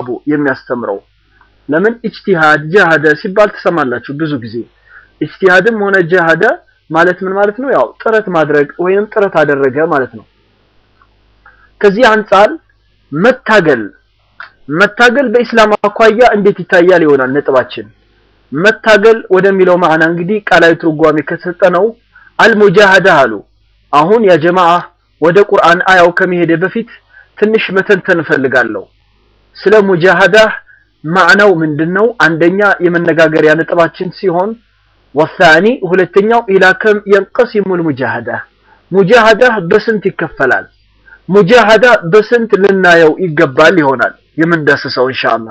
በአግባቡ የሚያስተምረው። ለምን ኢጅቲሃድ ጀሃደ ሲባል ትሰማላችሁ ብዙ ጊዜ። ኢጅቲሃድም ሆነ ጀሃደ ማለት ምን ማለት ነው? ያው ጥረት ማድረግ ወይንም ጥረት አደረገ ማለት ነው። ከዚህ አንጻር መታገል መታገል በኢስላም አኳያ እንዴት ይታያል ይሆናል ነጥባችን። መታገል ወደሚለው ማዕና እንግዲህ ቃላዊ ትርጓሜ ከሰጠነው አልሙጃሃዳ አሉ። አሁን ያ ጀማዓ ወደ ቁርአን አያው ከመሄደ በፊት ትንሽ መተንተን እፈልጋለሁ። ስለ ሙጃሃዳ ማዕናው ምንድነው? አንደኛ የመነጋገሪያ ነጥባችን ሲሆን ወሳኒ ሁለተኛው ኢላ ከም የንቀሲሙል ሙጃሃዳ ሙጃሃዳ በስንት ይከፈላል? ሙጃሃዳ በስንት ልናየው ይገባል ይሆናል የምንዳስሰው ኢንሻአላህ።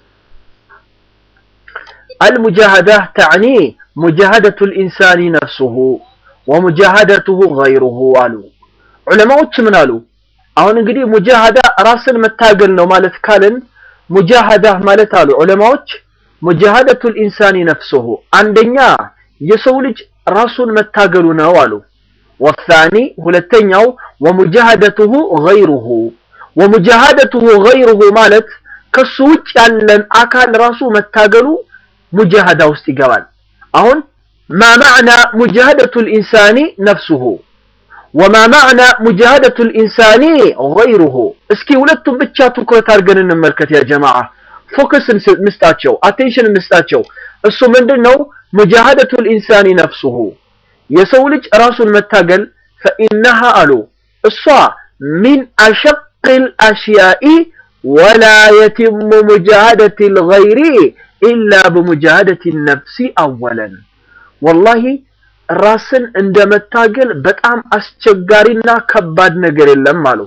አልሙጃሃዳ ተዕኒ ሙጃሃደቱል ኢንሳኒ ነፍሱሁ ወሙጃሃደቱሁ ገይሩሁ አሉ ዑለማዎች ምን አሉ? አሁን እንግዲህ ሙጃሃዳ ራስን መታገል ነው ማለት ካልን ሙጃሃዳ ማለት አሉ ዑለማዎች ሙጃሃደቱል ኢንሳኒ ነፍሱሁ አንደኛ የሰው ልጅ ራሱን መታገሉ ነው አሉ። ወሳኒ ሁለተኛው ወሙጃሃደቱሁ ገይሩሁ ወሙጃሃደቱሁ ገይሩሁ ማለት ከሱ ውጭ ያለን አካል ራሱ መታገሉ ሙጃሃዳ ውስጥ ይገባል። አሁን ማ ማዕና ሙጃሃደቱል ኢንሳኒ ነፍሱሁ ወማ ማዕና ሙጃሃደቱል ኢንሳኒ ገይሩሁ። እስኪ ሁለቱም ብቻ ትኩረት አድርገን እንመልከት ያ ጀማዓ። ፎከስ እንስጣቸው፣ አቴንሽን እንስጣቸው። እሱ ምንድን ነው? ሙጃሃደቱል ኢንሳኒ ነፍሱሁ የሰው ልጅ ራሱን መታገል ፈኢነሃ አሉ እሷ ሚን አሸቅል አሽያኢ ወላ የቲሙ ሙጃሃደቲል ገይሪ ኢላ በሙጃሃደቲ ነፍሲ አወለን ወላሂ ራስን እንደ መታገል በጣም አስቸጋሪና ከባድ ነገር የለም አሉ።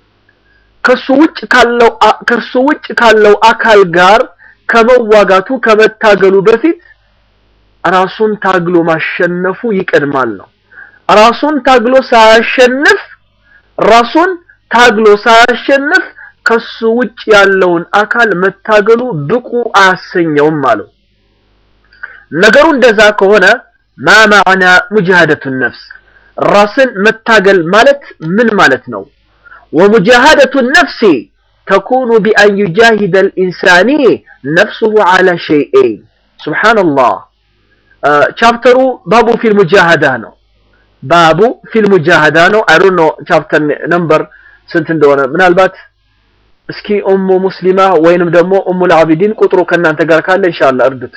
ከሱ ውጭ ካለው ከሱ ውጭ ካለው አካል ጋር ከመዋጋቱ ከመታገሉ በፊት ራሱን ታግሎ ማሸነፉ ይቀድማል ነው። ራሱን ታግሎ ሳያሸንፍ ራሱን ታግሎ ሳያሸንፍ ከሱ ውጭ ያለውን አካል መታገሉ ብቁ አያሰኘውም አለው። ነገሩ እንደዛ ከሆነ ማ ማዕና ሙጃሃደቱ ነፍስ ራስን መታገል ማለት ምን ማለት ነው? ወሙጃሃደቱ ነፍሲ ተኩኑ ቢአን ዩጃሂደ ልኢንሳኒ ነፍሱሁ ዓላ ሸይኤን ሱብሓነላህ ቻፕተሩ ባቡ ፊል ሙጃሃዳ ነው። ባቡ ፊል ሙጃሃዳ ነው። አይ ዶንት ኖ ቻፕተር ነምበር ስንት እንደሆነ ምናልባት እስኪ ኡሙ ሙስሊማ ወይንም ደግሞ ኡሙል አቢዲን ቁጥሩ ከእናንተ ጋር ካለ ኢንሻአላህ እርዱት።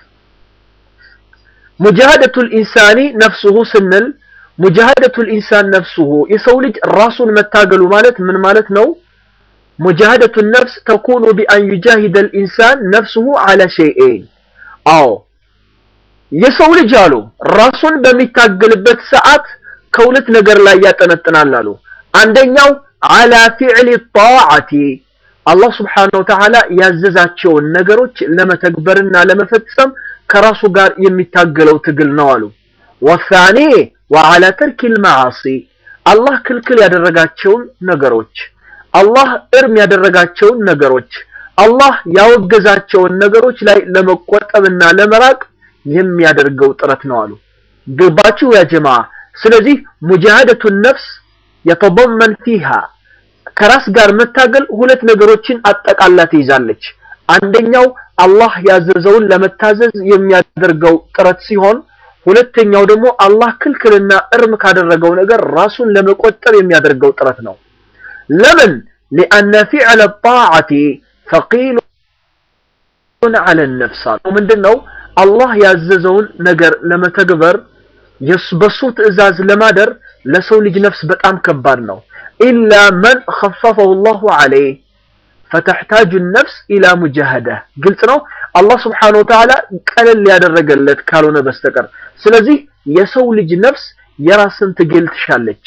ሙጃሃደቱል ኢንሳኒ ነፍሱሁ ስንል ሙጃሃደቱል ኢንሳን ነፍሱሁ የሰው ልጅ ራሱን መታገሉ ማለት ምን ማለት ነው? ሙጃሃደቱ ነፍስ ተኩኑ ቢአን ዩጃሂደል ኢንሳን ነፍሱሁ ዓላ ሸይኤን አዎ የሰው ልጅ አሉ ራሱን በሚታገልበት ሰዓት ከሁለት ነገር ላይ ያጠነጥናል አሉ። አንደኛው አላ ፊዕሊ ጣዓቲ አላህ ስብሓነሁ ወተዓላ ያዘዛቸውን ነገሮች ለመተግበርና ለመፈጸም ከራሱ ጋር የሚታገለው ትግል ነው አሉ። ወሳኔ ወአላ ተርኪል መዓሲ አላህ ክልክል ያደረጋቸውን ነገሮች አላህ እርም ያደረጋቸውን ነገሮች አላህ ያወገዛቸውን ነገሮች ላይ ለመቆጠብና ለመራቅ የሚያደርገው ጥረት ነው አሉ። ገባችሁ ያ ጀማ? ስለዚህ ሙጃሃደቱ ነፍስ የተضمن فيها ከራስ ጋር መታገል ሁለት ነገሮችን አጠቃላ ትይዛለች። አንደኛው አላህ ያዘዘውን ለመታዘዝ የሚያደርገው ጥረት ሲሆን ሁለተኛው ደግሞ አላህ ክልክልና እርም ካደረገው ነገር ራሱን ለመቆጠብ የሚያደርገው ጥረት ነው። ለምን? لأن فعل الطاعة ثقيل على النفس ምንድነው አላህ ያዘዘውን ነገር ለመተግበር በሱ ትዕዛዝ ለማደር ለሰው ልጅ ነፍስ በጣም ከባድ ነው። ኢላ መን ኸፈፈሁ ላሁ ዐለይህ ፈተሕታጁ ነፍስ ኢላ ሙጃሃዳ ግልጽ ነው። አላህ ስብሓነሁ ወተዓላ ቀለል ያደረገለት ካልሆነ በስተቀር ስለዚህ የሰው ልጅ ነፍስ የራስን ትግል ትሻለች።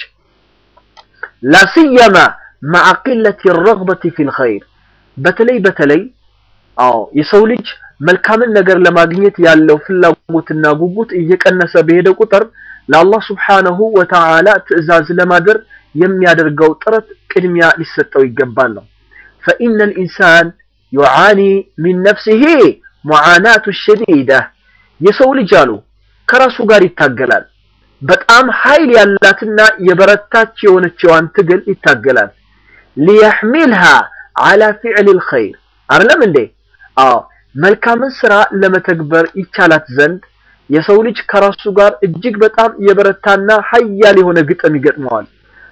ላስየማ መዓ ቂለቲ ረግበቲ ፊል ኸይር በተለይ በተለይ አዎ የሰው ልጅ መልካምን ነገር ለማግኘት ያለው ፍላጎትና ጉጉት እየቀነሰ በሄደ ቁጥር ለአላህ ስብሓነሁ ወተዓላ ትዕዛዝ ለማድር የሚያደርገው ጥረት ቅድሚያ ሊሰጠው ይገባል ነው። ፈኢነ ልኢንሳን ዩዓኒ ሚን ነፍሲሂ ሙዓናቱ ሸዲዳ የሰው ልጅ አሉ ከራሱ ጋር ይታገላል። በጣም ኃይል ያላትና የበረታች የሆነችዋን ትግል ይታገላል። ሊየሕሚልሃ ዓላ ፊዕል ልኸይር አይደለም እንዴ? አዎ መልካምን ስራ ለመተግበር ይቻላት ዘንድ የሰው ልጅ ከራሱ ጋር እጅግ በጣም የበረታና ሀያል የሆነ ግጥም ይገጥመዋል።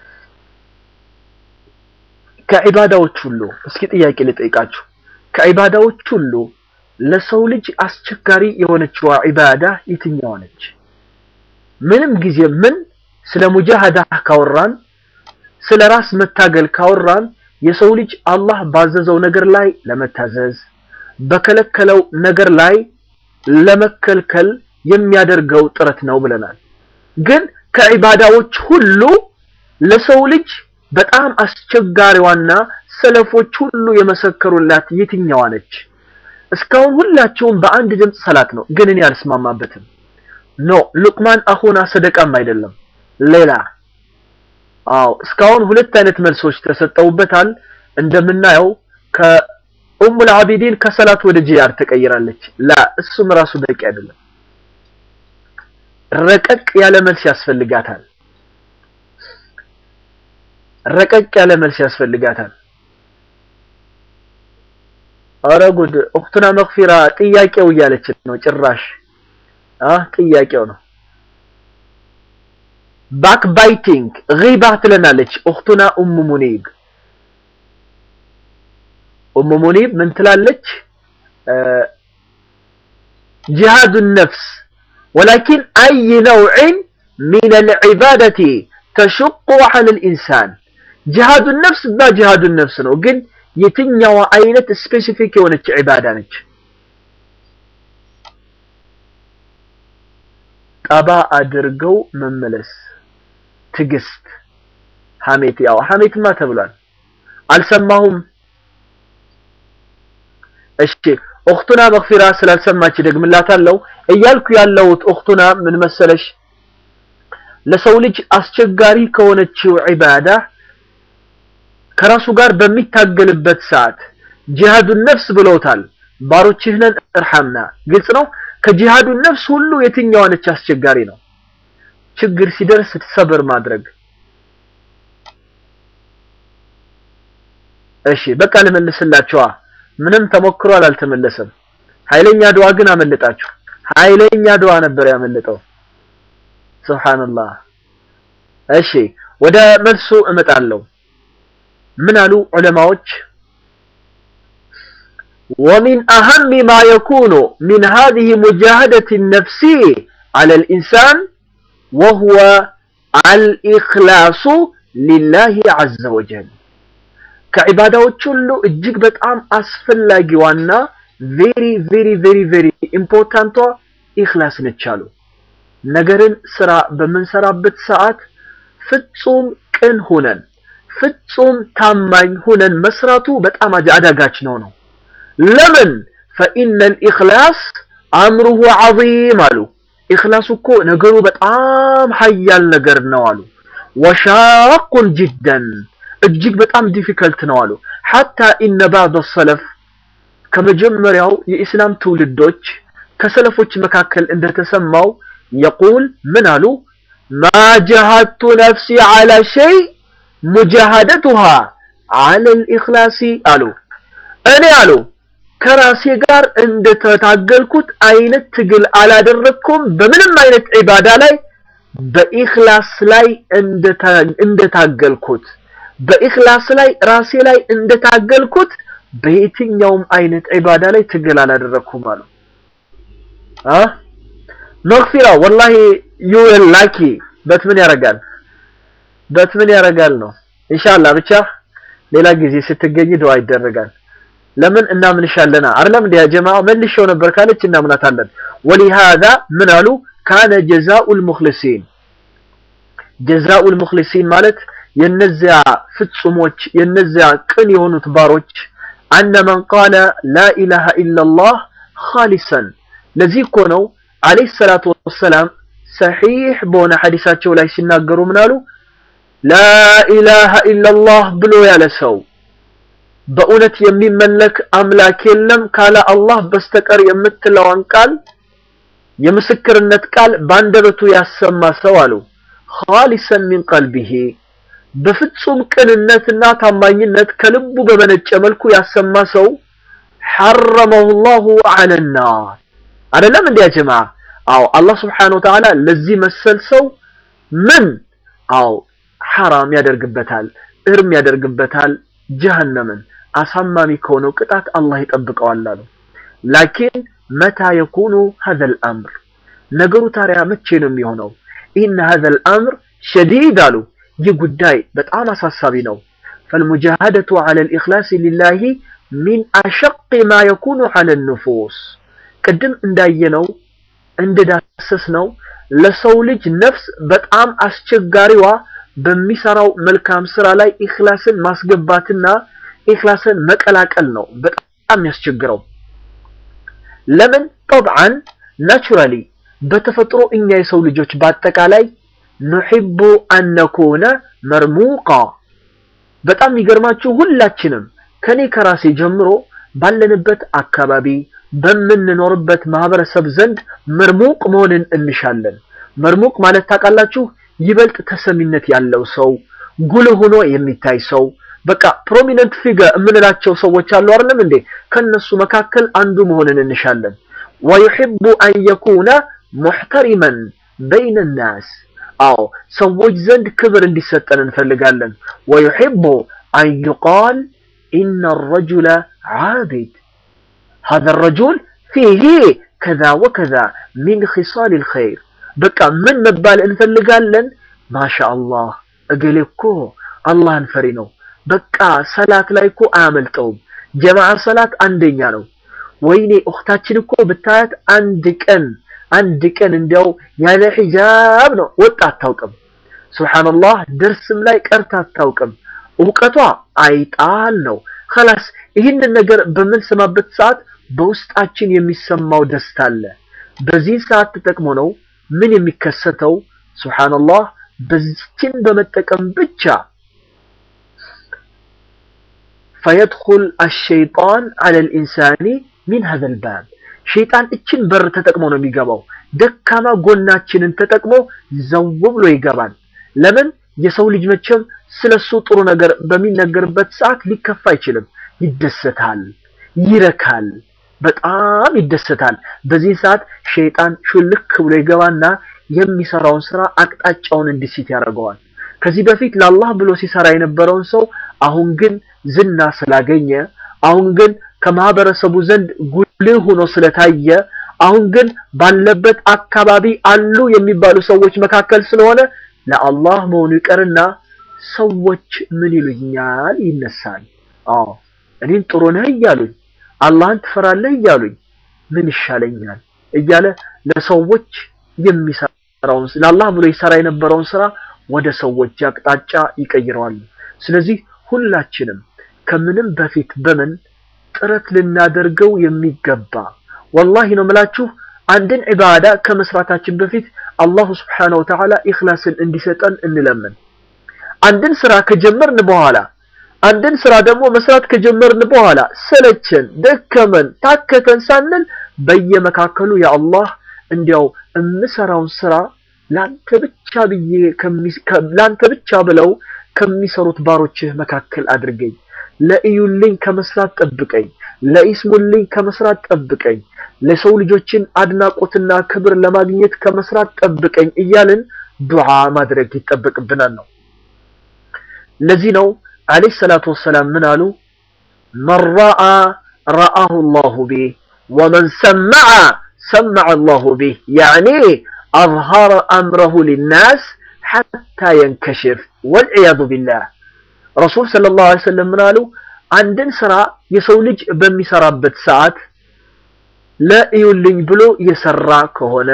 ከዒባዳዎች ሁሉ እስኪ ጥያቄ ልጠይቃችሁ። ከዒባዳዎች ሁሉ ለሰው ልጅ አስቸጋሪ የሆነችዋ ዒባዳ የትኛዋ ነች? ምንም ጊዜ ምን ስለ ሙጃሃዳ ካወራን ስለ ራስ መታገል ካወራን የሰው ልጅ አላህ ባዘዘው ነገር ላይ ለመታዘዝ በከለከለው ነገር ላይ ለመከልከል የሚያደርገው ጥረት ነው ብለናል። ግን ከዒባዳዎች ሁሉ ለሰው ልጅ በጣም አስቸጋሪዋና ሰለፎች ሁሉ የመሰከሩላት የትኛዋ ነች? እስካሁን ሁላቸውም በአንድ ድምፅ ሰላት ነው፣ ግን እኔ አልስማማበትም። ኖ ሉቅማን አኹና ሰደቃም አይደለም ሌላ አዎ እስካሁን ሁለት አይነት መልሶች ተሰጠውበታል። እንደምናየው ከኡሙል አቢዲን ከሰላት ወደ ጂያር ተቀይራለች። ላ እሱም ራሱ በቂ አይደለም። ረቀቅ ያለ መልስ ያስፈልጋታል። ረቀቅ ያለ መልስ ያስፈልጋታል። ኧረ ጉድ! ኡኽቱና መግፊራ ጥያቄው እያለች ነው ጭራሽ አ ጥያቄው ነው ባክ ባይቲንግ ጊባ ትለናለች ኡኽቱና ኡሙ ሙኒብ። ኡሙ ሙኒብ ምን ትላለች? ጂሃዱ ነፍስ ወላኪን አይ ነውዕን ሚን አልዒባደቲ ተሹቁ ዐለ ልኢንሳን። ጂሃዱ ነፍስ እና ጂሃዱ ነፍስ ነው፣ ግን የትኛዋ አይነት ስፔሲፊክ የሆነች ዒባዳ ነች? ጠባ አድርገው መመለስ ትግስት ሐሜት ያው ሐሜትማ ተብሏል። አልሰማሁም። እሺ ኡኽቱና መግፊራ ስላልሰማች ደግምላታለሁ እያልኩ ያለሁት ኡኽቱና ምን መሰለሽ፣ ለሰው ልጅ አስቸጋሪ ከሆነችው ዒባዳ ከራሱ ጋር በሚታገልበት ሰዓት ጂሃዱን ነፍስ ብለውታል። ባሮችህ ነን እርሐምና። ግልጽ ነው። ከጂሃዱ ነፍስ ሁሉ የትኛዋ ነች አስቸጋሪ ነው? ችግር ሲደርስ ሰብር ማድረግ። እሺ በቃ ልመልስላችኋ። ምንም ተሞክሯል፣ አልተመለሰም። ኃይለኛ ዱዓ ግን አመለጣችሁ። ኃይለኛ ዱዓ ነበር ያመለጠው። ሱብሃንአላህ። እሺ ወደ መልሱ እመጣለሁ። ምን አሉ ዑለማዎች? ومن أهم ما يكون من هذه مجاهدة النفس على الإنسان وهو الإخلاص لله عز وجل ከዒባዳዎች ሁሉ እጅግ በጣም አስፈላጊዋና ቬሪ ቬሪ ቬሪ ቬሪ ኢምፖርታንቷ ኢኽላስ ነች አሉ። ነገርን ስራ በምንሰራበት ሰዓት ፍጹም ቅን ሁነን ፍጹም ታማኝ ሁነን መስራቱ በጣም አዳጋች ነው ነው ለምን ፈኢነ ልኢኽላስ አምሩሁ ዐዚም አሉ። ኢኽላሱ እኮ ነገሩ በጣም ሀያል ነገር ነው አሉ። ወሻቁን ጅደን እጅግ በጣም ዲፊከልት ነው አሉ። ሐታ ኢነ ባዕድ ሰለፍ ከመጀመሪያው የኢስላም ትውልዶች ከሰለፎች መካከል እንደተሰማው የቁል ምን አሉ? ማ ጀሃድቱ ነፍሲ ዐላ ሸይ ሙጃሃደቱሃ ዐለ ልኢኽላሲ አሉ። እኔ አሉ ከራሴ ጋር እንደተታገልኩት አይነት ትግል አላደረኩም በምንም አይነት ዒባዳ ላይ በኢኽላስ ላይ እንደታገልኩት በኢኽላስ ላይ ራሴ ላይ እንደታገልኩት በየትኛውም አይነት ዒባዳ ላይ ትግል አላደረኩም አሉ። አ መግፊራ ወላሂ ዩ ላኪ በት ምን ያረጋል በት ምን ያረጋል ነው። ኢንሻአላህ ብቻ ሌላ ጊዜ ስትገኝ ዱዓ ይደረጋል። ለምን እናምንሻለና አይደለም እንደ ጀማ መልሼው ነበር ካለች እናምናታለን። ወሊሃዛ ምን አሉ ካነ ጀዛኡል ሙኽሊሲን ጀዛኡል ሙኽሊሲን ማለት የነዚያ ፍጹሞች የነዚያ ቅን የሆኑት ባሮች አነ መን ቃለ ላ ኢላሃ ኢላላህ ኻሊሰን ለዚህ እኮ ነው አለይሂ ሰላቱ ወሰላም ሰሒሕ በሆነ ሐዲሳቸው ላይ ሲናገሩ ምን አሉ ላ ኢላሃ ኢላላህ ብሎ ያለ ሰው በእውነት የሚመለክ አምላክ የለም ካለ አላህ በስተቀር የምትለዋን ቃል የምስክርነት ቃል ባንደበቱ ያሰማ ሰው አሉ ኻሊሰን ሚን ቀልቢሂ በፍጹም ቅንነትና ታማኝነት ከልቡ በመነጨ መልኩ ያሰማ ሰው ሐረመሁ ላሁ ዐለ ናር አይደለም እንዲያ ጀማ አዎ አላህ ስብሓነሁ ወተዓላ ለዚህ መሰል ሰው ምን አዎ ሐራም ያደርግበታል እርም ያደርግበታል ጀሀነምን አሳማሚ ከሆነው ቅጣት አላህ ይጠብቀዋል አሉ ላኪን መታ የኩኑ ሀዘል አምር ነገሩ ታዲያ መቼ ነው የሚሆነው ኢነ ሀዘል አምር ሸዲድ አሉ ይህ ጉዳይ በጣም አሳሳቢ ነው ፈልሙጃሃደቱ ዐለ ልኢኽላስ ሊላሂ ሚን አሸቅ ማ የኩኑ ዐለ ንፉስ ቅድም እንዳየነው እንደዳሰስነው ለሰው ልጅ ነፍስ በጣም አስቸጋሪዋ በሚሰራው መልካም ስራ ላይ ኢኽላስን ማስገባትና ኢኽላስን መቀላቀል ነው በጣም የሚያስቸግረው ለምን ጠብዓን ናቹራሊ በተፈጥሮ እኛ የሰው ልጆች በአጠቃላይ ኑሒቡ አነኩነ መርሙቃ በጣም የሚገርማችሁ ሁላችንም ከኔ ከራሴ ጀምሮ ባለንበት አካባቢ በምንኖርበት ማህበረሰብ ዘንድ መርሙቅ መሆንን እንሻለን መርሙቅ ማለት ታውቃላችሁ ይበልጥ ተሰሚነት ያለው ሰው ጉልህ ሆኖ የሚታይ ሰው በቃ ፕሮሚነንት ፊገር የምንላቸው ሰዎች አሉ አይደለም እንዴ ከነሱ መካከል አንዱ መሆንን እንሻለን ወዩሒቡ አን የኩነ ሙሕተሪመን በይነ ናስ አዎ ሰዎች ዘንድ ክብር እንዲሰጠን እንፈልጋለን ወዩሒቡ አን ዩቃል ኢነ ረጁለ ዓቢድ هذا الرجل فيه كذا وكذا من خصال الخير በቃ ምን መባል እንፈልጋለን ማሻአላህ እገሌ እኮ አላህን ፈሪ ነው በቃ ሰላት ላይ እኮ አያመልጠውም ጀማዓ ሰላት አንደኛ ነው ወይኔ እኽታችን እኮ ብታያት አንድ ቀን አንድ ቀን እንዲያው ያለ ሒጃብ ነው ወጣ አታውቅም ሱብሃንአላህ ደርስም ላይ ቀርታ አታውቅም እውቀቷ አይጣል ነው خلاص ይህንን ነገር በምንሰማበት ሰዓት በውስጣችን የሚሰማው ደስታ አለ በዚህ ሰዓት ተጠቅሞ ነው ምን የሚከሰተው ሱብሃንአላህ በዚችን በመጠቀም ብቻ فيدخل الشيطان على الإنسان من هذا الباب ሸይጣን እችን በር ተጠቅሞ ነው የሚገባው ደካማ ጎናችንን ተጠቅሞ ዘው ብሎ ይገባል ለምን የሰው ልጅ መቼም ስለሱ ጥሩ ነገር በሚነገርበት ሰዓት ሊከፋ አይችልም ይደሰታል ይረካል በጣም ይደሰታል በዚህ ሰዓት ሸይጣን ሹልክ ብሎ ይገባና የሚሰራውን ስራ አቅጣጫውን እንዲስት ያደርገዋል ከዚህ በፊት ለአላህ ብሎ ሲሰራ የነበረውን ሰው አሁን ግን ዝና ስላገኘ አሁን ግን ከማህበረሰቡ ዘንድ ጉልህ ሆኖ ስለታየ አሁን ግን ባለበት አካባቢ አሉ የሚባሉ ሰዎች መካከል ስለሆነ ለአላህ መሆኑ ይቀርና ሰዎች ምን ይሉኛል ይነሳል አዎ እኔን ጥሩ ነህ እያሉኝ አላህን ትፈራለህ እያሉኝ ምን ይሻለኛል እያለ ለሰዎች የሚሰራውን ለአላህ ብሎ ይሰራ የነበረውን ስራ ወደ ሰዎች አቅጣጫ ይቀይረዋል ስለዚህ ሁላችንም ከምንም በፊት በምን ጥረት ልናደርገው የሚገባ ወላሂ ነው ምላችሁ አንድን ዒባዳ ከመስራታችን በፊት አላሁ ስብሓነሁ ወተዓላ ኢኽላስን እንዲሰጠን እንለምን አንድን ስራ ከጀመርን በኋላ አንድን ስራ ደግሞ መስራት ከጀመርን በኋላ ሰለቸን ደከመን ታከተን ሳንል በየመካከሉ ያ አላህ እንዲያው የምሰራውን ስራ ላንተ ብቻ ብዬ ላንተ ብቻ ብለው ከሚሰሩት ባሮችህ መካከል አድርገኝ ለእዩልኝ ከመስራት ጠብቀኝ ለኢስሙልኝ ከመስራት ጠብቀኝ ለሰው ልጆችን አድናቆትና ክብር ለማግኘት ከመስራት ጠብቀኝ እያልን ዱዓ ማድረግ ይጠበቅብናል ነው ለዚህ ነው አለይሂ ሰላቱ ወሰላም ምን አሉ መን ረአ ረአሁ ላሁ ቢህ ወመን ሰመዐ ሰመዐ አላሁ ቢህ ያዕኒ አዝሀረ አምረሁ ሊናስ ሐታ የንከሽፍ ወልዕያዙ ቢላህ ረሱል ሰለላሁ ዐለይሂ ወሰለም ምን አሉ አንድን ስራ የሰው ልጅ በሚሰራበት ሰዓት ለእዩልኝ ብሎ የሰራ ከሆነ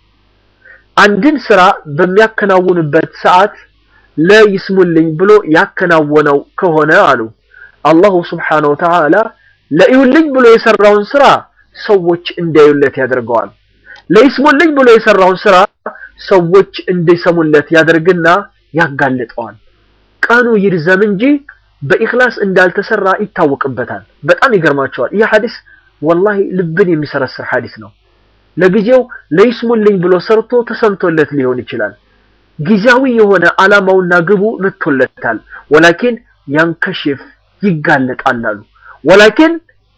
አንድን ስራ በሚያከናውንበት ሰዓት ለይስሙልኝ ብሎ ያከናወነው ከሆነ አሉ አላሁ ስብሓነሁ ወተዓላ ለእዩልኝ ብሎ የሰራውን ስራ ሰዎች እንዲያዩለት ያደርገዋል ለይስሙልኝ ብሎ የሰራውን ስራ ሰዎች እንዲሰሙለት ያደርግና ያጋልጠዋል ቀኑ ይርዘም እንጂ በኢኽላስ እንዳልተሰራ ይታወቅበታል በጣም ይገርማቸዋል ይህ ሐዲስ ወላሂ ልብን የሚሰረስር ሐዲስ ነው ለጊዜው ለይስሙልኝ ብሎ ሰርቶ ተሰምቶለት ሊሆን ይችላል ጊዜያዊ የሆነ አላማውና ግቡ መጥቶለታል ወላኪን ያንከሽፍ ይጋለጣል አሉ ወላኪን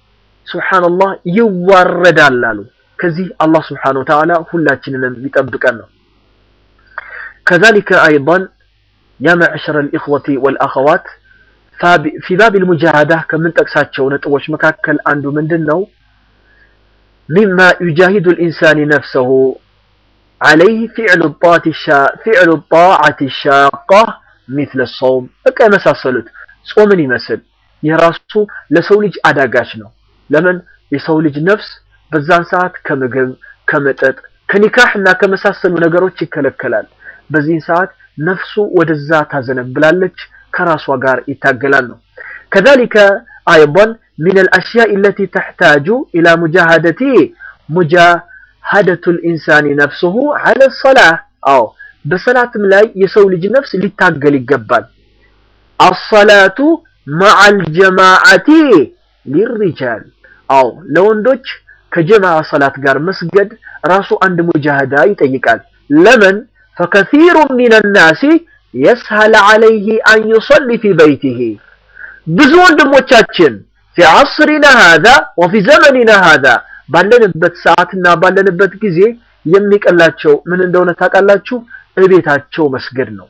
ሱብሓነላህ ይዋረዳል አሉ። ከዚህ አላህ ስብሓነሁ ወተዓላ ሁላችንንም ይጠብቀን ነው። ከዛሊከ አይዳን ያ መዕሸረ ልኢኽወቲ ወልአኸዋት ፊ ባብ ልሙጃሃዳ ከምንጠቅሳቸው ነጥቦች መካከል አንዱ ምንድን ነው? ሚማ ዩጃሂዱ ልኢንሳን ነፍሰሁ ዓለይህ ፊዕሉ ጣዓት ሻቃ ሚስለ ሰውም በቃ የመሳሰሉት ጾምን ይመስል ይህ ራሱ ለሰው ልጅ አዳጋች ነው። ለምን የሰው ልጅ ነፍስ በዛን ሰዓት ከምግብ፣ ከመጠጥ፣ ከኒካህ እና ከመሳሰሉ ነገሮች ይከለከላል። በዚህን ሰዓት ነፍሱ ወደዛ ታዘነብላለች፣ ከራሷ ጋር ይታገላል ነው። ከዛሊከ አይዳን ሚን አልአሽያእ አለቲ ተሕታጁ ኢላ ሙጃሃደቲ ሙጃሃደቱ ልኢንሳን ነፍሱሁ ዐለ ሰላህ። አዎ በሰላትም ላይ የሰው ልጅ ነፍስ ሊታገል ይገባል። አሰላቱ መዐል ጀማዓቲ ሊሪጃል አዎ ለወንዶች ከጀማዓ ሰላት ጋር መስገድ ራሱ አንድ ሙጃሃዳ ይጠይቃል። ለምን ፈከሲሩ ሚን ናሲ የስሀል ዐለይህ አን ዩሰሊ ፊ በይቲህ ብዙ ወንድሞቻችን ፊ ዐስሪና ሃዛ ወፊ ዘመኒና ሃዛ ባለንበት ሰዓትና ባለንበት ጊዜ የሚቀላቸው ምን እንደሆነ ታውቃላችሁ? እቤታቸው መስገድ ነው።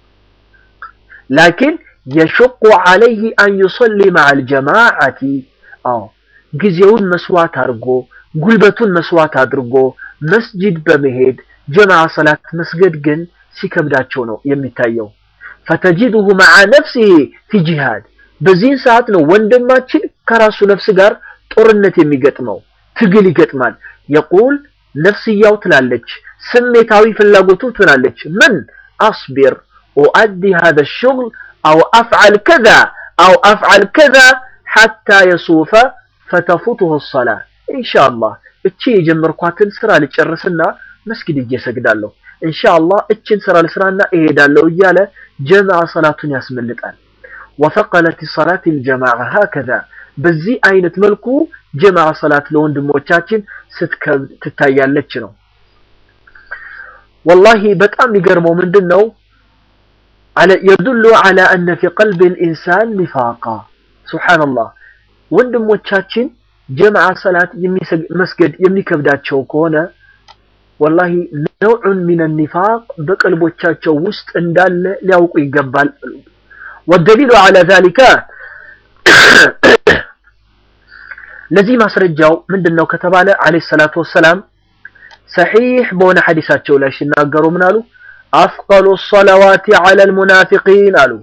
ላኪን የሽቁ ዐለይህ አን ዩሰሊ መዐል ጀማዓቲ አዎ ጊዜውን መስዋዕት አድርጎ ጉልበቱን መስዋዕት አድርጎ መስጂድ በመሄድ ጀማዓ ሰላት መስገድ ግን ሲከብዳቸው ነው የሚታየው። ፈተጂዱሁ መዓ ነፍሲሂ ፊ ጂሃድ በዚህን ሰዓት ነው ወንድማችን ከራሱ ነፍስ ጋር ጦርነት የሚገጥመው ትግል ይገጥማል። የቁል ነፍስያው ትላለች፣ ስሜታዊ ፍላጎቱ ትላለች። ምን አስቢር ኡአዲ ሃዛ ሽግል አው አፍዓል ከዛ አው አፍዓል ከዛ ሐታ የሱፈ ፈተፉቱሁ ሰላ ኢንሻአላህ እቺ የጀመርኳትን ስራ ልጨርስና መስጊድ ሄጄ እሰግዳለሁ፣ ኢንሻአላህ እችን ስራ ልስራና እሄዳለሁ እያለ ጀማዓ ሰላቱን ያስመልጣል። ወፈቀለት ሰላት ልጀማዓ ሀከዛ በዚህ አይነት መልኩ ጀማዓ ሰላት ለወንድሞቻችን ስትከብድ ትታያለች ነው። ወላሂ በጣም የሚገርመው ምንድን ነው የዱሉ ዐላ አነ ፊ ቀልቢ ልኢንሳን ኒፋቃ ሱብሓነላህ ወንድሞቻችን ጀማዓ ሰላት መስገድ የሚከብዳቸው ከሆነ ወላሂ ነውዑን ሚን ኒፋቅ በቀልቦቻቸው ውስጥ እንዳለ ሊያውቁ ይገባል። ወደሊሉ ዐላ ዛሊከ ለዚህ ማስረጃው ምንድን ነው ከተባለ ዐለይሂ ሰላቱ ወሰላም ሰሒሕ በሆነ ሐዲሳቸው ላይ ሲናገሩ ምን አሉ? አፍቀሉ ሰለዋቲ ዐለል ሙናፊቂን አሉ።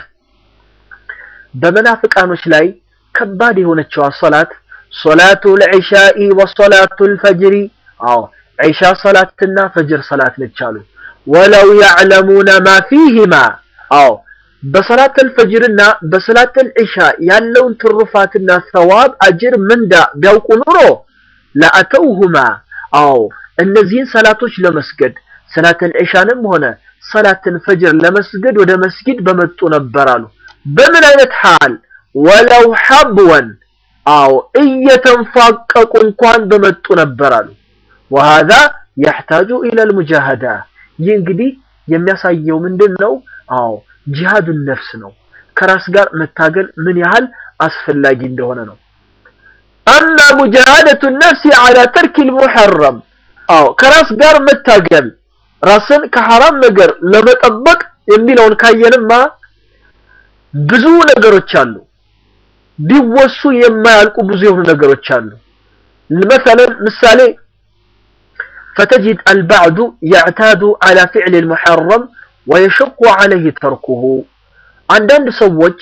በመናፍቃኖች ላይ ከባድ የሆነችው ሰላት ሶላቱ ልዕሻኢ ወሶላቱ ልፈጅሪ አዎ ዒሻ ሰላትና ፈጅር ሰላት ነች አሉ። ወለው ያዕለሙነ ማ ፊህማ አዎ በሰላት አልፈጅርና በሰላት አልዒሻ ያለውን ትሩፋትና ሰዋብ አጅር ምንዳ ቢያውቁ ኑሮ ለአተውሁማ አዎ እነዚህን ሰላቶች ለመስገድ ሰላትን ዒሻንም ሆነ ሰላትን ፈጅር ለመስገድ ወደ መስጊድ በመጡ ነበር አሉ። በምን አይነት ሐል ወለው ሐብወን አዎ እየተንፋቀቁ እንኳን በመጡ ነበር አሉ። ወሃዛ የሕታጁ ኢለል ሙጃሃዳ ይህ እንግዲህ የሚያሳየው ምንድን ነው? አዎ ጂሃዱን ነፍስ ነው። ከራስ ጋር መታገል ምን ያህል አስፈላጊ እንደሆነ ነው። አማ ሙጃሃደቱ ነፍሲ ዐላ ተርኪል ሙሐረም አዎ ከራስ ጋር መታገል ራስን ከሐራም ነገር ለመጠበቅ የሚለውን ካየንማ ብዙ ነገሮች አሉ። ቢወሱ የማያልቁ ብዙ የሆኑ ነገሮች አሉ። መሰለን ምሳሌ فتجد البعض يعتاد على فعل المحرم ويشق عليه تركه አንዳንድ ሰዎች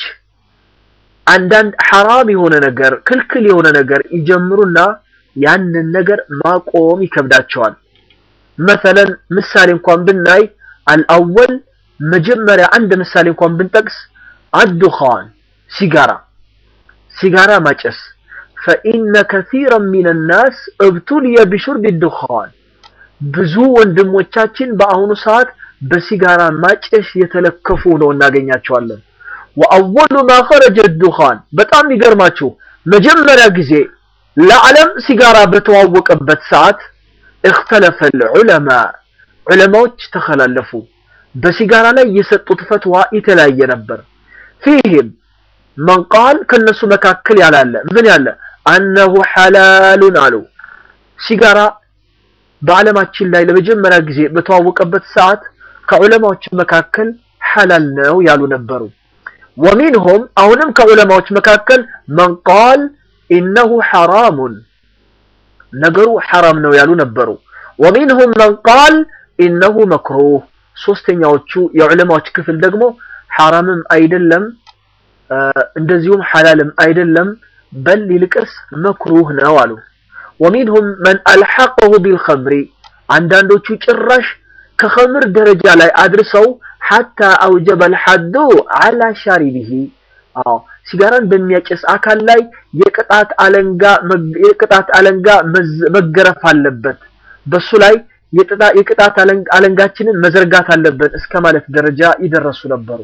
አንዳንድ ሐራም የሆነ ነገር ክልክል የሆነ ነገር ይጀምሩና ያንን ነገር ማቆም ይከብዳቸዋል። መሰለን ምሳሌ እንኳን ብናይ አልአወል መጀመሪያ አንድ ምሳሌ እንኳን ብንጠቅስ አዱኻን ሲጋራ ሲጋራ ማጨስ ፈኢነ ከሲረን ሚን ናስ እብቱልየ ቢሹርብ ዱኻን ብዙ ወንድሞቻችን በአሁኑ ሰዓት በሲጋራ ማጨስ የተለከፉ ነው እናገኛቸዋለን። ወአወሉ ማ ኸረጀ ዱኻን በጣም የሚገርማችሁ መጀመሪያ ጊዜ ለዓለም ሲጋራ በተዋወቀበት ሰዓት እክተለፈ ልዑለማ ዑለማዎች ተኸላለፉ። በሲጋራ ላይ የሰጡት ፈትዋ የተለያየ ነበር። ፊህም መን ቃል ከነሱ መካከል ያላለ ምን ያለ አነሁ ሐላሉን አሉ። ሲጋራ በዓለማችን ላይ ለመጀመሪያ ጊዜ በተዋወቀበት ሰዓት ከዑለማዎች መካከል ሐላል ነው ያሉ ነበሩ። ወሚንሁም አሁንም ከዑለማዎች መካከል መን ቃል ኢነሁ ሐራሙን ነገሩ ሐራም ነው ያሉ ነበሩ። ወሚንሁም መን ቃል ኢነሁ መክሩህ ሶስተኛዎቹ የዑለማዎች ክፍል ደግሞ ሐራምም አይደለም እንደዚሁም ሐላልም አይደለም በል ይልቅስ መክሩህ ነው አሉ። ወሚንሁም መን አልሐቀሁ ቢልኸምሪ አንዳንዶቹ ጭራሽ ከኸምር ደረጃ ላይ አድርሰው ሐታ አውጀበ አልሐዱ ዐላ ሻሪቢሂ አዎ ሲጋራን በሚያጨስ አካል ላይ የቅጣት አለንጋ የቅጣት አለንጋ መገረፍ አለበት በሱ ላይ የቅጣት አለንጋችንን መዘርጋት አለብን እስከ ማለት ደረጃ ይደረሱ ነበሩ።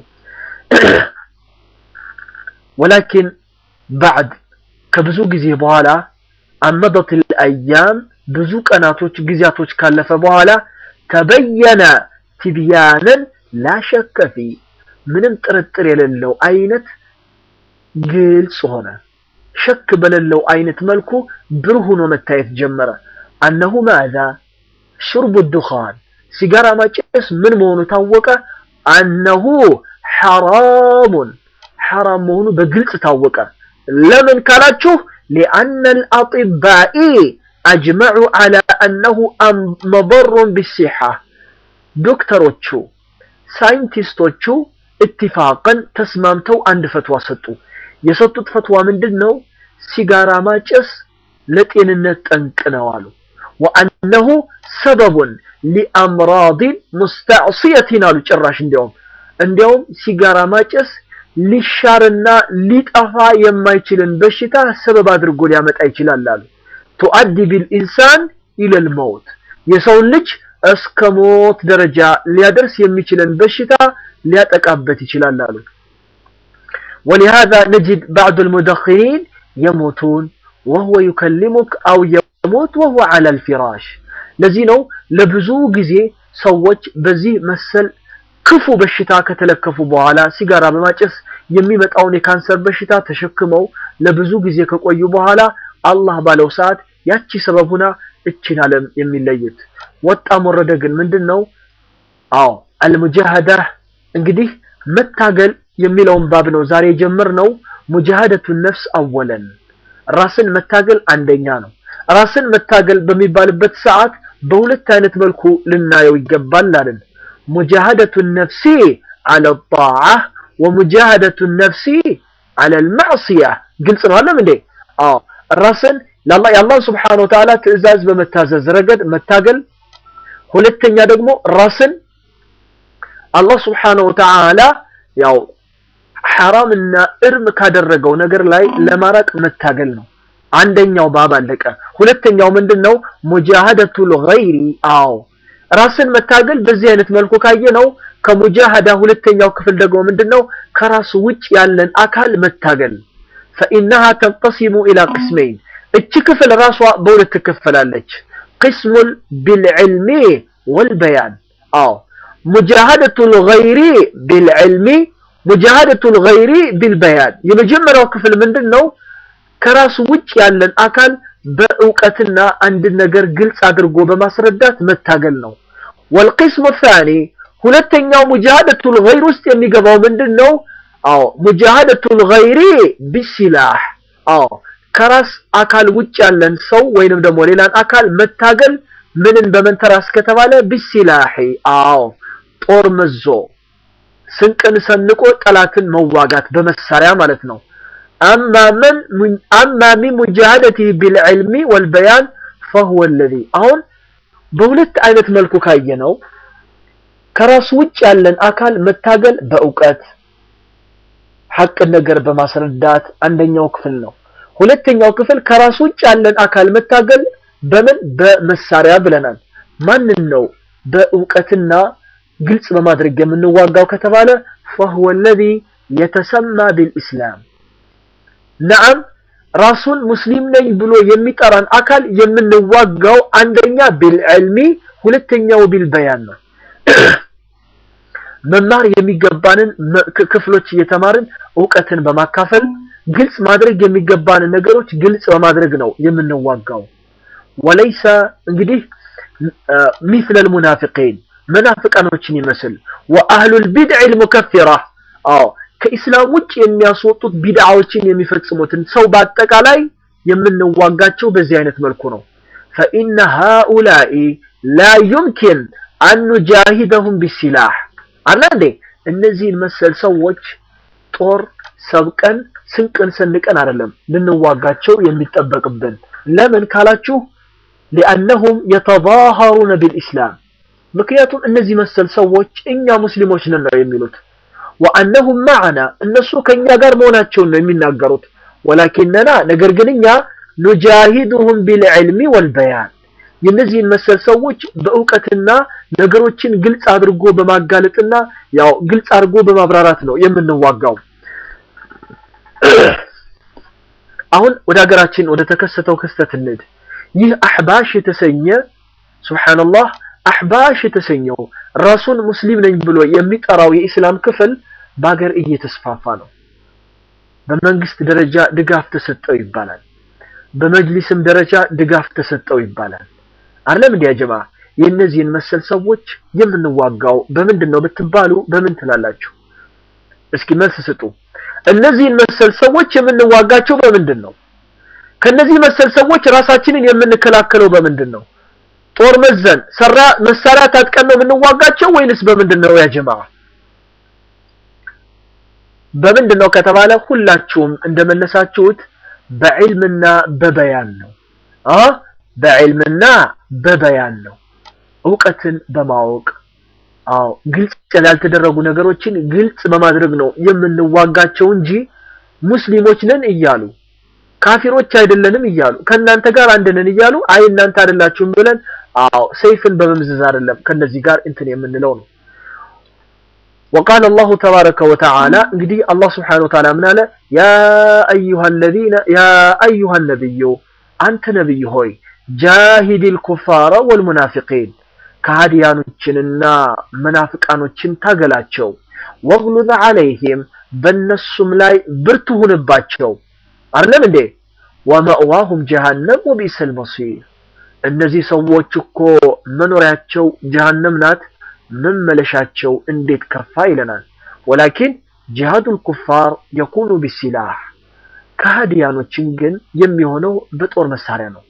ወላኪን ባዕድ ከብዙ ጊዜ በኋላ አመደት አያም ብዙ ቀናቶች ጊዜያቶች ካለፈ በኋላ ተበየነ ትብያንን ላሸከ ፊ ምንም ጥርጥር የሌለው አይነት ግልጽ ሆነ። ሸክ በሌለው አይነት መልኩ ብሩህ ሆኖ መታየት ጀመረ። አነሁ ማዛ ሽርቡ ዱኻን ሲጋራ ማጨስ ምን መሆኑ ታወቀ። አነሁ ሐራሙን ሐራም መሆኑ በግልጽ ታወቀ። ለምን ካላችሁ ሊአነ አልአጢባኢ አጅመዑ ዐላ አነሁ መضሩን ቢሲሓ ዶክተሮቹ ሳይንቲስቶቹ ኢትፋቅን ተስማምተው አንድ ፈትዋ ሰጡ። የሰጡት ፈትዋ ምንድን ነው? ሲጋራ ማጨስ ለጤንነት ጠንቅ ነው አሉ። ወአነሁ ሰበቡን ሊአምራዲን ሙስተዕሲየቲን አሉ። ጭራሽ እንዲያውም እንዲያውም ሲጋራ ማጨስ ሊሻርና ሊጠፋ የማይችልን በሽታ ሰበብ አድርጎ ሊያመጣ ይችላል አሉ። ቱአዲ ቢልኢንሳን ኢለል መውት የሰውን ልጅ እስከ ሞት ደረጃ ሊያደርስ የሚችልን በሽታ ሊያጠቃበት ይችላል አሉ። ولهذا نجد بعض المدخنين يموتون وهو يكلمك أو يموت وهو على الفراش ለዚህ ነው ለብዙ ጊዜ ሰዎች በዚህ መሰል ክፉ በሽታ ከተለከፉ በኋላ ሲጋራ በማጨስ የሚመጣውን የካንሰር በሽታ ተሸክመው ለብዙ ጊዜ ከቆዩ በኋላ አላህ ባለው ሰዓት ያቺ ሰበብ ሁና እችን ዓለም የሚለዩት። ወጣም ወረደ ግን ምንድን ነው? አዎ አልሙጃሃዳ እንግዲህ መታገል የሚለውን ባብ ነው ዛሬ የጀመርነው። ሙጃሃደቱ ነፍስ አወለን ራስን መታገል አንደኛ ነው። ራስን መታገል በሚባልበት ሰዓት በሁለት አይነት መልኩ ልናየው ይገባል አለን። ሙጃሃደቱ ነፍሲ አለ ጣዓ ወሙጃሃደቱ ነፍሲ አለ ልማዕስያ ግልጽ ነው አለም እንዴ? አዎ ራስን የአላህ ስብሓነ ወተዓላ ትዕዛዝ በመታዘዝ ረገድ መታገል፣ ሁለተኛ ደግሞ ራስን አላህ ስብሓነ ወተዓላ ያው ሐራምና እርም ካደረገው ነገር ላይ ለማራቅ መታገል ነው። አንደኛው ባብ አለቀ። ሁለተኛው ምንድነው? ሙጃሃደቱል ገይሪ አዎ ራስን መታገል በዚህ አይነት መልኩ ካየነው ከሙጃሃዳ ሁለተኛው ክፍል ደግሞ ምንድነው? ከራስ ውጭ ያለን አካል መታገል فإنها تنقسم إلى قسمين እቺ ክፍል ራሷ በሁለት ትከፈላለች። ቅስሙል ቢልዕልሚ ወልበያን አዎ ሙጃሃደቱል ገይሪ ቢልዕልሚ ሙጃሃደቱል ገይሪ ቢልበያን የመጀመሪያው ክፍል ምንድን ነው? ከራሱ ውጭ ያለን አካል በእውቀትና አንድን ነገር ግልጽ አድርጎ በማስረዳት መታገል ነው። ወልቅስሙ ታኒ ሁለተኛው ሙጃሃደቱል ገይር ውስጥ የሚገባው ምንድን ነው? አዎ ሙጃሃደቱል ገይሪ ቢሲላህ አዎ ከራስ አካል ውጭ ያለን ሰው ወይንም ደግሞ ሌላን አካል መታገል ምንን በመንተራስ ከተባለ ቢሲላሂ አዎ ጦር መዞ ስንቅን ሰንቆ ጠላትን መዋጋት በመሳሪያ ማለት ነው። አማ ምን አማ ሚን ሙጃሃደቲሂ ቢልዕልሚ ወልበያን ፈሁወ አለዚ አሁን በሁለት አይነት መልኩ ካየነው ከራሱ ውጭ ያለን አካል መታገል በእውቀት ሐቅን ነገር በማስረዳት አንደኛው ክፍል ነው። ሁለተኛው ክፍል ከራሱ ውጭ ያለን አካል መታገል በምን በመሳሪያ ብለናል። ማንን ነው በእውቀትና ግልጽ በማድረግ የምንዋጋው ከተባለ فهو الذي يتسمى بالإسلام ነዓም ራሱን ሙስሊም ነኝ ብሎ የሚጠራን አካል የምንዋጋው አንደኛ ቢልዕልሚ ሁለተኛው ቢልበያን ነው። መማር የሚገባንን ክፍሎች እየተማርን እውቀትን በማካፈል ግልጽ ማድረግ የሚገባንን ነገሮች ግልጽ በማድረግ ነው የምንዋጋው። ወለይሰ እንግዲህ ሚስለ ልሙናፊቂን መናፍቃኖችን ይመስል ወአህሉል ቢድዕ ልሙከፊራ አዎ ከኢስላም ውጭ የሚያስወጡት ቢድዓዎችን የሚፈጽሙትን ሰው በአጠቃላይ የምንዋጋቸው በዚህ አይነት መልኩ ነው። ፈኢነ ሃኡላኢ ላ ዩምኪን አን ኑጃሂደሁም ቢሲላህ አላ እንዴ እነዚህን መሰል ሰዎች ጦር ሰብቀን ስንቅን ሰንቀን አይደለም ልንዋጋቸው የሚጠበቅብን። ለምን ካላችሁ ሊአነሁም የተዛሃሩነ ቢልኢስላም ምክንያቱም እነዚህ መሰል ሰዎች እኛ ሙስሊሞች ነን ነው የሚሉት። ወአነሁም ማዕና እነሱ ከኛ ጋር መሆናቸውን ነው የሚናገሩት። ወላኪነና ነገር ግን እኛ ኑጃሂዱሁም ቢልዕልሚ ወልበያን የእነዚህን መሰል ሰዎች በእውቀትና ነገሮችን ግልጽ አድርጎ በማጋለጥና ያው ግልጽ አድርጎ በማብራራት ነው የምንዋጋው። አሁን ወደ ሀገራችን ወደ ተከሰተው ክስተት እንሂድ። ይህ አሕባሽ የተሰኘ ሱብሓነላህ አሕባሽ የተሰኘው ራሱን ሙስሊም ነኝ ብሎ የሚጠራው የኢስላም ክፍል በሀገር እየተስፋፋ ነው። በመንግስት ደረጃ ድጋፍ ተሰጠው ይባላል። በመጅሊስም ደረጃ ድጋፍ ተሰጠው ይባላል። አይደለም እንዲያ ጀማ የእነዚህን መሰል ሰዎች የምንዋጋው በምንድን ነው ብትባሉ በምን ትላላችሁ? እስኪ መልስ ስጡ። እነዚህን መሰል ሰዎች የምንዋጋቸው በምንድን ነው? ከነዚህ መሰል ሰዎች ራሳችንን የምንከላከለው በምንድን ነው? ጦር መዘን ሰራ መሳሪያ ታጥቀን ነው የምንዋጋቸው ወይንስ በምንድን ነው ያ ጀማ? በምንድን ነው ከተባለ ሁላችሁም እንደመለሳችሁት በዕልምና በበያን ነው አ በዕልምና በበያን ነው። እውቀትን በማወቅ አዎ ግልጽ ያልተደረጉ ነገሮችን ግልጽ በማድረግ ነው የምንዋጋቸው እንጂ ሙስሊሞች ነን እያሉ ካፊሮች አይደለንም እያሉ ከእናንተ ጋር አንድ ነን እያሉ አይ እናንተ አይደላችሁም ብለን አዎ ሰይፍን በመምዘዝ አይደለም ከነዚህ ጋር እንትን የምንለው ነው። وقال الله تبارك وتعالى እንግዲህ አላህ Subhanahu Wa Ta'ala ምን አለ ያ ايها الذين يا ايها النبي አንተ ነብይ ሆይ ጃሂዲል ኩፋረ ወልሙናፊቂን ከሃዲያኖችንና መናፍቃኖችን ታገላቸው ወግሉዝ ዐለይሂም በእነሱም ላይ ብርቱ ሁንባቸው አይደለም እንዴ ወመእዋሁም ጀሃነም ወቢእሰል መሲር እነዚህ ሰዎች እኮ መኖሪያቸው ጀሃነም ናት መመለሻቸው እንዴት ከፋ ይለናል ወላኪን ጂሃዱል ኩፋር የኩኑ ቢሲላህ ከሃዲያኖችን ግን የሚሆነው በጦር መሳሪያ ነው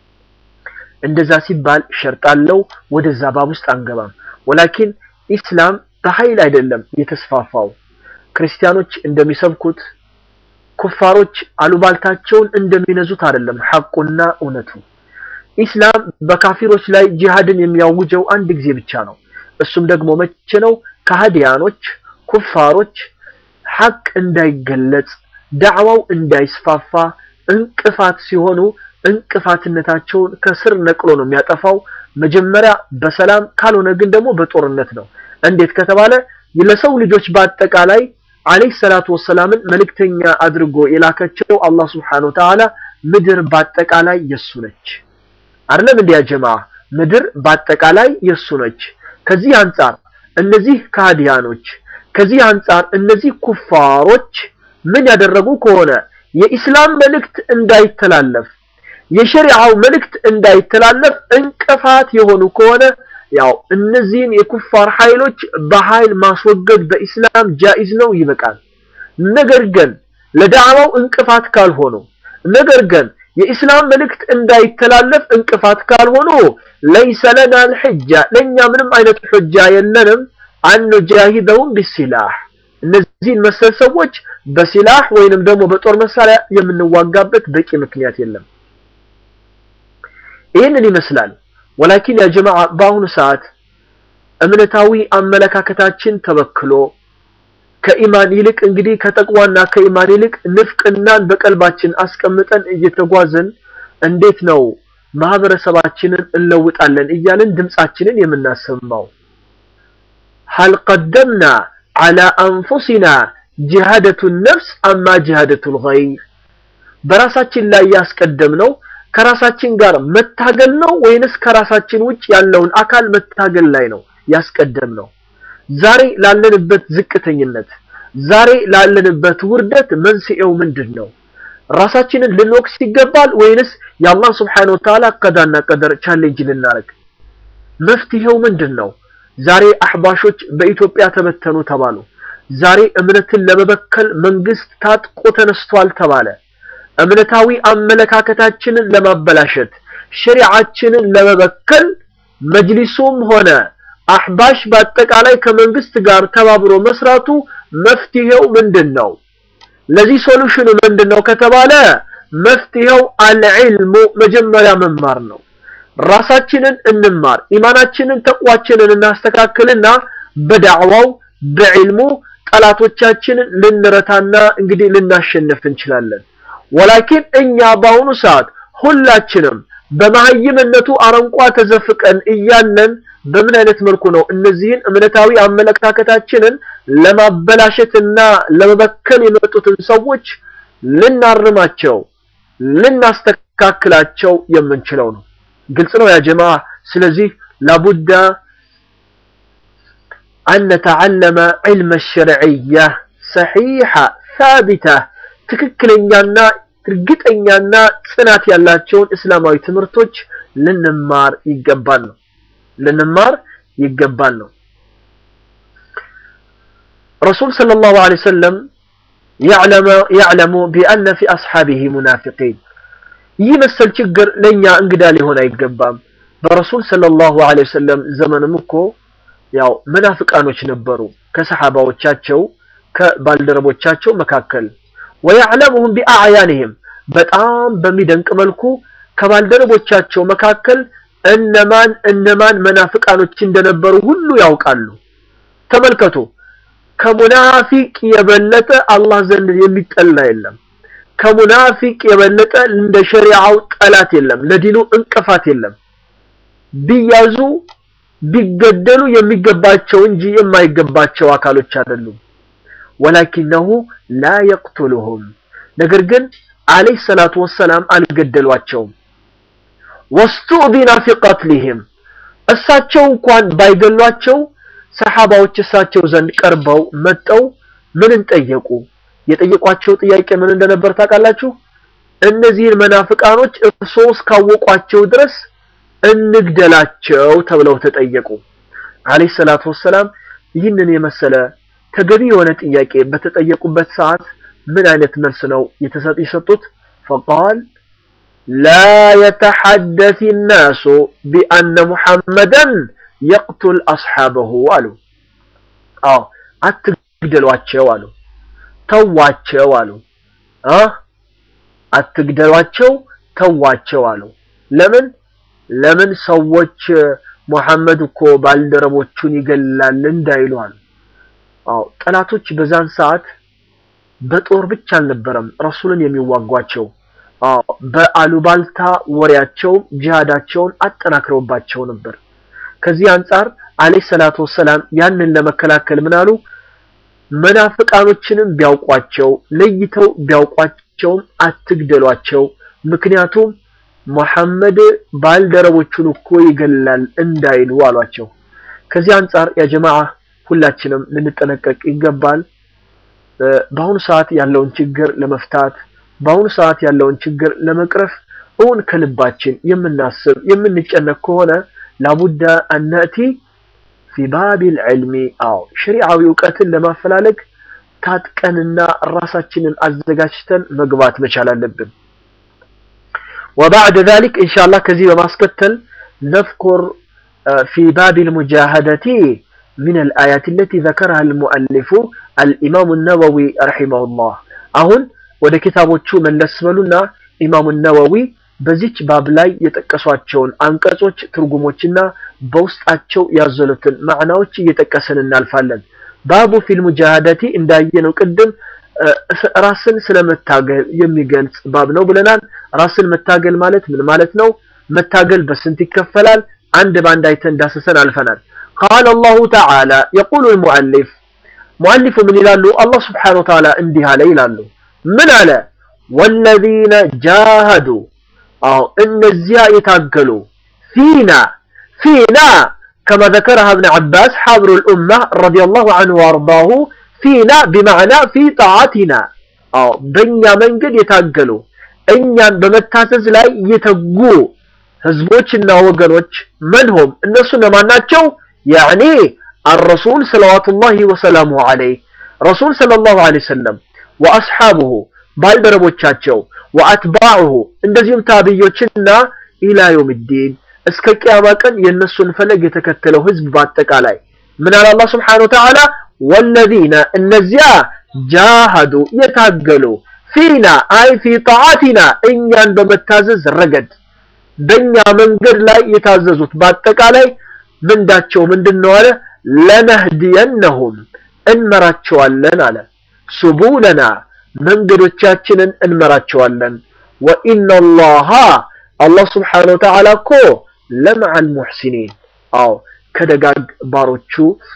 እንደዛ ሲባል ሸርጣለው ወደዛ ባብ ውስጥ አንገባም ወላኪን ኢስላም በኃይል አይደለም የተስፋፋው ክርስቲያኖች እንደሚሰብኩት ኩፋሮች አሉባልታቸውን እንደሚነዙት አይደለም ሐቁና እውነቱ ኢስላም በካፊሮች ላይ ጂሃድን የሚያውጀው አንድ ጊዜ ብቻ ነው እሱም ደግሞ መቼ ነው ከሃዲያኖች ኩፋሮች ሐቅ እንዳይገለጽ ዳዕዋው እንዳይስፋፋ እንቅፋት ሲሆኑ እንቅፋትነታቸውን ከስር ነቅሎ ነው የሚያጠፋው መጀመሪያ በሰላም ካልሆነ ግን ደግሞ በጦርነት ነው እንዴት ከተባለ ለሰው ልጆች በአጠቃላይ አለይሂ ሰላቱ ወሰላምን መልእክተኛ አድርጎ የላከቸው አላህ Subhanahu Wa Ta'ala ምድር በአጠቃላይ የሱ ነች አይደለም እንዲያ ጀማ ምድር በአጠቃላይ የሱ ነች ከዚህ አንጻር እነዚህ ካዲያኖች ከዚህ አንጻር እነዚህ ኩፋሮች ምን ያደረጉ ከሆነ የኢስላም መልእክት እንዳይተላለፍ የሸሪዓው መልእክት እንዳይተላለፍ እንቅፋት የሆኑ ከሆነ ያው እነዚህን የኩፋር ኃይሎች በኃይል ማስወገድ በኢስላም ጃኢዝ ነው ይበቃል ነገር ግን ለዳዕዋው እንቅፋት ካልሆኑ ነገር ግን የኢስላም መልእክት እንዳይተላለፍ እንቅፋት ካልሆኑ ለይሰ ለና الحجة ለኛ ምንም አይነት ሁጃ የለንም አንጃሂደውም ቢሲላህ እነዚህን መሰል ሰዎች በሲላህ ወይንም ደግሞ በጦር መሳሪያ የምንዋጋበት በቂ ምክንያት የለም ይህንን ይመስላል ወላኪን ያ ጀማዓ በአሁኑ ሰዓት እምነታዊ አመለካከታችን ተበክሎ ከኢማን ይልቅ እንግዲህ ከተቅዋና ከኢማን ይልቅ ንፍቅናን በቀልባችን አስቀምጠን እየተጓዘን እንዴት ነው ማህበረሰባችንን እንለውጣለን እያልን ድምጻችንን የምናሰማው هل قدمنا على أنفسنا جهادة النفس أما جهادة الغير በራሳችን ላይ ያስቀደምነው ከራሳችን ጋር መታገል ነው ወይንስ ከራሳችን ውጭ ያለውን አካል መታገል ላይ ነው ያስቀደምነው ዛሬ ላለንበት ዝቅተኝነት ዛሬ ላለንበት ውርደት መንስኤው ምንድን ነው? ራሳችንን ልንወቅስ ይገባል ወይንስ የአላህ ስብሓነሁ ወተዓላ ቀዳና ቀደር ቻሌንጅ ልናደርግ? መፍትሄው ምንድን ነው? ዛሬ አህባሾች በኢትዮጵያ ተበተኑ ተባሉ። ዛሬ እምነትን ለመበከል መንግስት ታጥቆ ተነስቷል ተባለ። እምነታዊ አመለካከታችንን ለማበላሸት ሸሪዓችንን ለመበከል መጅሊሱም ሆነ አህባሽ በአጠቃላይ ከመንግስት ጋር ተባብሮ መስራቱ መፍትሄው ምንድን ነው? ለዚህ ሶሉሽኑ ምንድን ነው ከተባለ መፍትሄው አልዕልሙ መጀመሪያ መማር ነው። ራሳችንን እንማር፣ ኢማናችንን ተቅዋችንን እናስተካክልና በዳዕዋው በዕልሙ ጠላቶቻችንን ልንረታና እንግዲህ ልናሸንፍ እንችላለን። ወላኪን እኛ በአሁኑ ሰዓት ሁላችንም በመሀይምነቱ አረንቋ ተዘፍቀን እያለን በምን አይነት መልኩ ነው እነዚህን እምነታዊ አመለካከታችንን ለማበላሸትና ለመበከል የመጡትን ሰዎች ልናርማቸው ልናስተካክላቸው የምንችለው ነው? ግልጽ ነው ያ ጀማ። ስለዚህ ላቡዳ አን ነተዓለመ ዒልመ ሸርዕያ ሰሒሓ ሳቢታ ትክክለኛና እርግጠኛና ጽናት ያላቸውን እስላማዊ ትምህርቶች ልንማር ይገባል ነው ልንማር ይገባል ነው። ረሱል ሰለላሁ ዐለይሂ ወሰለም ያዕለሙ ቢአነ ፊ አስሓቢሂ ሙናፊቂን ይህ መሰል ችግር ለእኛ እንግዳ ሊሆን አይገባም። በረሱል ሰለላሁ ዐለይሂ ወሰለም ዘመንም እኮ ያው መናፍቃኖች ነበሩ ከሰሓባዎቻቸው ከባልደረቦቻቸው መካከል ወያዕለሙሁም ቢአዕያንህም በጣም በሚደንቅ መልኩ ከባልደረቦቻቸው መካከል እነማን እነማን መናፍቃኖች እንደነበሩ ሁሉ ያውቃሉ። ተመልከቱ፣ ከሙናፊቅ የበለጠ አላህ ዘንድ የሚጠላ የለም። ከሙናፊቅ የበለጠ እንደ ሸሪዓው ጠላት የለም። ለዲኑ እንቅፋት የለም። ቢያዙ ቢገደሉ የሚገባቸው እንጂ የማይገባቸው አካሎች አይደሉም። ወላኪነሁ ላ የቅቱሉሁም ነገር ግን አለይሂ ሰላቱ ወሰላም አልገደሏቸውም። ወስቱእዚነ ፊ ቀትሊሂም እሳቸው እንኳን ባይገሏቸው ሰሓባዎች እሳቸው ዘንድ ቀርበው መጠው ምንን ጠየቁ? የጠየቋቸው ጥያቄ ምን እንደነበር ታውቃላችሁ? እነዚህን መናፍቃኖች እርስዎ እስካወቋቸው ድረስ እንግደላቸው ተብለው ተጠየቁ። አለይሂ ሰላቱ ወሰላም ይህንን የመሰለ ተገቢ የሆነ ጥያቄ በተጠየቁበት ሰዓት ምን አይነት መልስ ነው የሰጡት? ፈቃል ላ የተሐደስ ናሱ ቢአነ ሙሐመደን የቅቱል አስሓበሁ አሉ። አዎ አትግደሏቸው አሉ። ተዋቸው አሉ። አትግደሏቸው ተዋቸው አሉ። ለምን ለምን ሰዎች ሙሐመድ እኮ ባልደረቦቹን ይገላል እንዳይሉ አሉ። አዎ ጠላቶች በዛን ሰዓት በጦር ብቻ አልነበረም ረሱልን የሚዋጓቸው። አዎ በአሉባልታ ወሬያቸውም ጂሃዳቸውን አጠናክረውባቸው ነበር። ከዚህ አንጻር አለይሂ ሰላቱ ወሰላም ያንን ለመከላከል ምን አሉ? መናፍቃኖችንም ቢያውቋቸው ለይተው ቢያውቋቸውም አትግደሏቸው፣ ምክንያቱም ሙሐመድ ባልደረቦቹን እኮ ይገላል እንዳይሉ አሏቸው። ከዚህ አንጻር ያ ጀማዓ ሁላችንም ልንጠነቀቅ ይገባል። በአሁኑ ሰዓት ያለውን ችግር ለመፍታት በአሁኑ ሰዓት ያለውን ችግር ለመቅረፍ እውን ከልባችን የምናስብ የምንጨነቅ ከሆነ ላቡዳ አናእቲ ፊ ባቢል ዕልሚ አዎ ሸሪዓዊ እውቀትን ለማፈላለግ ታጥቀንና ራሳችንን አዘጋጅተን መግባት መቻል አለብን። ወባዕድ ዛሊክ ኢንሻአላህ ከዚህ በማስከተል ነዝኩር ፊ ባቢል ሙጃሃደቲ ሚን አልአያት አለቲ ዘከረሃ አልሙአሊፉ አልኢማሙ ነወዊ ረሒመሁላህ አሁን ወደ ኪታቦቹ መለስ በሉና ኢማሙ ነወዊ በዚች ባብ ላይ የጠቀሷቸውን አንቀጾች ትርጉሞችና በውስጣቸው ያዘሉትን ማዕናዎች እየጠቀስን እናልፋለን። ባቡ ፊል ሙጃሃደቲ እንዳየነው ቅድም ራስን ስለመታገል የሚገልጽ ባብ ነው ብለናል። ራስን መታገል ማለት ምን ማለት ነው? መታገል በስንት ይከፈላል? አንድ ባንድ አይተን ዳሰሰን አልፈናል። ቃለ አላሁ ተዓላ የቁሉ ልሙአሊፍ ሙአሊፉ ምን ይላሉ? አላህ ስብሓነሁ ወተዓላ እንዲህ አለ ይላሉ። ምን አለ? ወለዚነ ጃሃዱ አዎ እነዚያ የታገሉ ፊና ፊና ከማ ዘከረሃ እብን ዐባስ ሐብሩ ልኡማ ረዲየላሁ ዐንሁ ወአርዳሁ ፊና ቢማዕና ፊ ጣዓቲና አዎ በእኛ መንገድ የታገሉ እኛን በመታዘዝ ላይ የተጉ ህዝቦችና ወገኖች መንሆም እነሱ እነማን ናቸው? ያዕኒ አረሱል ሰለዋቱላሂ ወሰላሙ ዐለይህ ረሱል ሰለላሁ ዐለይሂ ወሰለም ወአስሓቡሁ ባልደረቦቻቸው ወአትባዑሁ እንደዚሁም ታብዮችና ኢላ የውምዲን እስከ ቅያማ ቀን የእነሱን ፈለግ የተከተለው ህዝብ በአጠቃላይ ምን አለ አላህ ስብሓነሁ ወተዓላ ወለዚነ እነዚያ ጃሃዱ የታገሉ ፊና አይ ፊ ጣዓቲና እኛን በመታዘዝ ረገድ በእኛ መንገድ ላይ የታዘዙት በአጠቃላይ ምንዳቸው ምንድን ነው አለ ለነህዲየነሁም እንመራቸዋለን አለ ሱቡለና መንገዶቻችንን እንመራቸዋለን ወኢነላሃ አላህ ስብሓነሁ ወተዓላ እኮ ለመዐል ሙሕሲኒን አዎ ከደጋግ ባሮቹ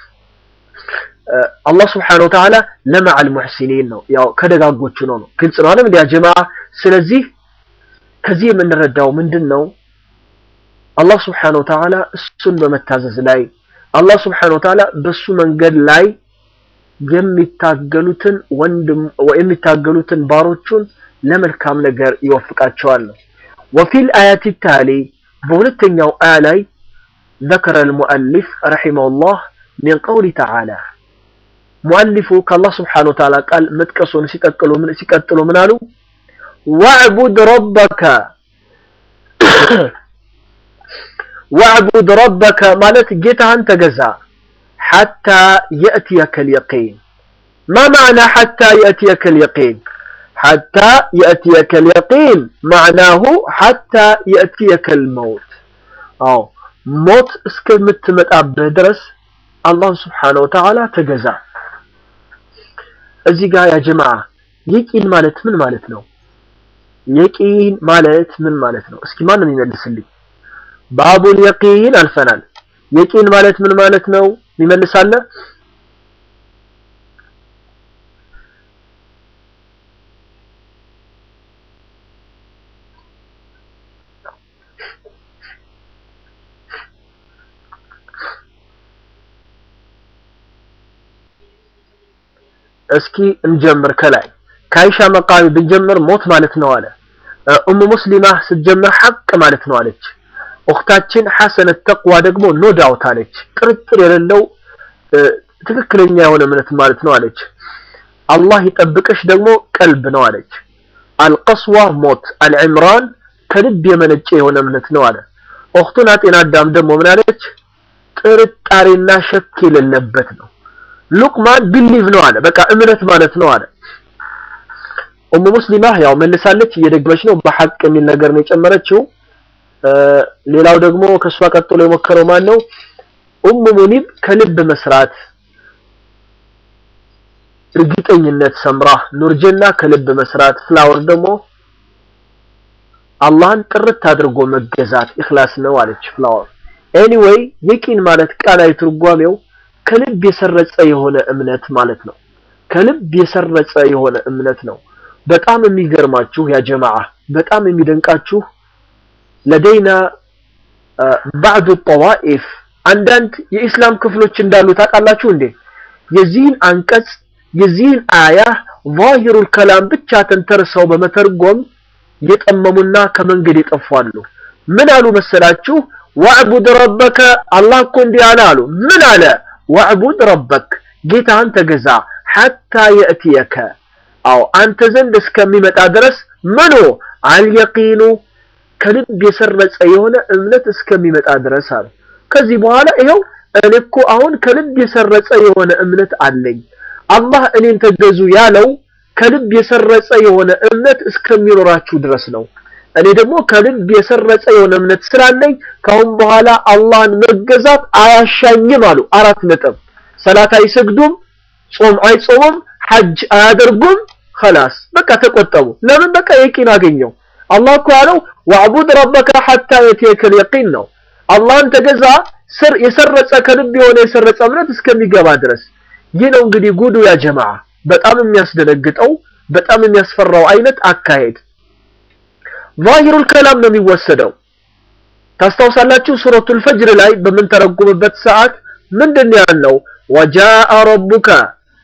አላህ ስብሓነሁ ወተዓላ ለመዐል ሙሕሲኒን ነው ያው ከደጋጎቹ ነው ነው ግልጽ ነው አይደል ያ ጀማዓ ስለዚህ ከዚህ የምንረዳው ምንድን ነው አላህ ስብሓነሁ ወተዓላ እሱን በመታዘዝ ላይ አላህ ስብሓነሁ ወተዓላ በሱ መንገድ ላይ የሚታገሉትን ወንድም የሚታገሉትን ባሮቹን ለመልካም ነገር ይወፍቃቸዋል ነው ወፊል አያት ታሊ በሁለተኛው አያ ላይ ذكر المؤلف رحمه الله من قول تعالى ሙአሊፉ ከአላህ ስብሓነሁ ወተዓላ ቃል መጥቀሱን ሲቀጥሉ ምን ሲቀጥሉ ምን አሉ ወዕቡድ ረበከ ወዕቡድ ረበከ ማለት ጌታህን ተገዛ ሐታ የእትየከ ልየቂን ማ ማዕና ሐታ የእትየከ ልየቂን ሐታ የእትየከ ልየቂን ማዕናሁ ሐታ የእትየከ ልመውት አዎ ሞት እስከምትመጣብህ ድረስ አላህን ስብሓነሁ ወተዓላ ተገዛ እዚህ ጋር ያ ጀማዓ የቂን ማለት ምን ማለት ነው? የቂን ማለት ምን ማለት ነው? እስኪ ማንም ይመልስልኝ። ባቡል የቂን አልፈናል። የቂን ማለት ምን ማለት ነው? ይመልሳለ? እስኪ እንጀምር ከላይ ከአይሻ መቃቢ ብንጀምር ሞት ማለት ነው አለ ኡሙ ሙስሊማ ስትጀምር ሐቅ ማለት ነው አለች ኡኽታችን ሐሰነት ተቅዋ ደግሞ ኖ ዳውት አለች ጥርጥር የሌለው ትክክለኛ የሆነ እምነት ማለት ነው አለች አላህ ይጠብቅሽ ደግሞ ቀልብ ነው አለች አልቀስዋ ሞት አልዕምራን ከልብ የመነጨ የሆነ እምነት ነው አለ ኡኽቱና ጤና አዳም ደግሞ ምን አለች ጥርጣሬና ሸክ የሌለበት ነው ሉቅማን ቢሊቭ ነው አለ በቃ እምነት ማለት ነው አለ ኡሙ ሙስሊማ ያው መልሳለች እየደገመች ነው በሐቅ የሚል ነገር ነው የጨመረችው ሌላው ደግሞ ከሷ ቀጥሎ የሞከረው ማን ነው ኡሙ ሙኒብ ከልብ መስራት እርግጠኝነት ሰምራ ኑርጀና ከልብ መስራት ፍላወር ደግሞ አላህን ጥርት አድርጎ መገዛት ኢኽላስ ነው አለች ፍላወር ኤኒዌይ የቂን ማለት ቃላዊ ትርጓሜው ከልብ የሰረጸ የሆነ እምነት ማለት ነው ከልብ የሰረጸ የሆነ እምነት ነው በጣም የሚገርማችሁ ያ ጀማዓ በጣም የሚደንቃችሁ ለደይና ባዕዱ ጠዋኢፍ አንዳንድ የኢስላም ክፍሎች እንዳሉ ታውቃላችሁ እንዴ የዚህን አንቀጽ የዚህን አያ ዛሂሩል ከላም ብቻ ተንተርሰው በመተርጎም የጠመሙና ከመንገድ የጠፋሉ ምን አሉ መሰላችሁ ወዕቡድ ረበከ አላህ እኮ እንዲህ አለ አሉ ምን አለ ወዕቡድ ረበክ ጌታህን ተገዛ ሐታ የእትየከ አው አንተ ዘንድ እስከሚመጣ ድረስ ምኑ አልየቂኑ ከልብ የሰረጸ የሆነ እምነት እስከሚመጣ ድረስ አለ ከዚህ በኋላ ይኸው እኔ እኮ አሁን ከልብ የሰረጸ የሆነ እምነት አለኝ አላህ እኔን ተገዙ ያለው ከልብ የሰረጸ የሆነ እምነት እስከሚኖራችሁ ድረስ ነው እኔ ደግሞ ከልብ የሰረጸ የሆነ እምነት ስላለኝ ካሁን በኋላ አላህን መገዛት አያሻኝም አሉ አራት ነጥብ ሰላት አይሰግዱም ጾም አይጾሙም ሐጅ አያደርጉም خلاص በቃ ተቆጠቡ ለምን በቃ የቂን አገኘው አላህ እኮ ያለው ወዕቡድ ረበከ ሐታ የትየከል የቂን ነው አላህን ተገዛ ስር የሰረጸ ከልብ የሆነ የሰረጸ እምነት እስከሚገባ ድረስ ይህ ነው እንግዲህ ጉዱ ያ ጀማዓ በጣም የሚያስደነግጠው በጣም የሚያስፈራው አይነት አካሄድ ዛሂሩል ከላም ነው የሚወሰደው ታስታውሳላችሁ ሱረቱል ፈጅር ላይ በምንተረጉምበት ሰዓት ምንድን ያለው ወጃአ ረቡከ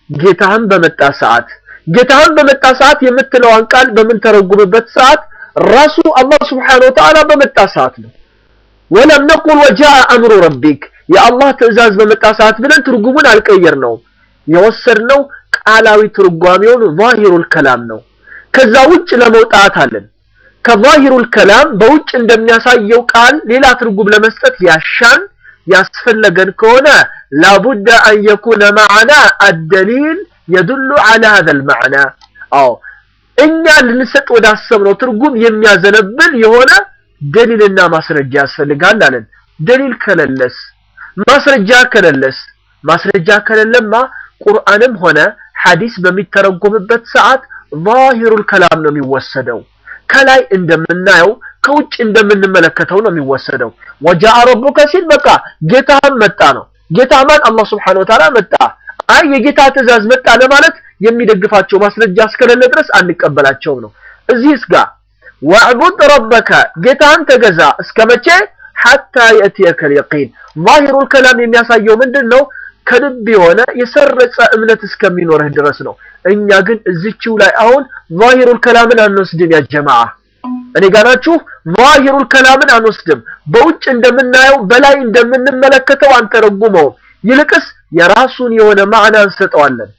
ጌታህን በመጣ ሰዓት ጌታህን በመጣ ሰዓት የምትለዋን ቃል በምንተረጉምበት ሰዓት ራሱ አላህ ስብሓነሁ ወተዓላ በመጣ ሰዓት ነው። ወለም ነቁል ወጃአ አምሩ ረቢክ የአላህ ትዕዛዝ በመጣ ሰዓት ብለን ትርጉሙን አልቀየርነውም። የወሰድነው ቃላዊ ትርጓሜውን ዛሂሩል ከላም ነው። ከዛ ውጭ ለመውጣት አለን። ከዛሂሩል ከላም በውጭ እንደሚያሳየው ቃል ሌላ ትርጉም ለመስጠት ያሻን ያስፈለገን ከሆነ ላቡደ አን የኩነ ማዕና አደሊል የዱሉ ዐላ ሀዘል ማዕና። አዎ እኛ ልንሰጥ ወዳሰብነው ትርጉም የሚያዘነብል የሆነ ደሊልና ማስረጃ ያስፈልጋል አለን። ደሊል ከሌለስ ማስረጃ ከሌለስ ማስረጃ ከሌለማ ቁርአንም ሆነ ሐዲስ በሚተረጎምበት ሰዓት ዛሂሩል ከላም ነው የሚወሰደው። ከላይ እንደምናየው ከውጭ እንደምንመለከተው ነው የሚወሰደው። ወጃአ ረቡከ ሲል በቃ ጌታህም መጣ ነው። ጌታ ማን? አላህ ስብሐነሁ ወተዓላ መጣ። አይ የጌታ ትእዛዝ መጣ ለማለት የሚደግፋቸው ማስረጃ እስከሌለ ድረስ አንቀበላቸውም ነው። እዚህስ ጋር ወዕቡድ ረበከ ጌታህን ተገዛ እስከ መቼ? ሐታ የእትየከል የቂን ዛሂሩል ከላም የሚያሳየው ምንድን ነው? ከልብ የሆነ የሰረጸ እምነት እስከሚኖርህ ድረስ ነው። እኛ ግን እዚችው ላይ አሁን ዛሂሩል ከላምን አንወስድም። ያ ጀማዓ እኔ ጋር ናችሁ? ዛሂሩል ከላምን አንወስድም። በውጭ እንደምናየው በላይ እንደምንመለከተው አንተረጉመውም። ይልቅስ የራሱን የሆነ ማዕና እንሰጠዋለን።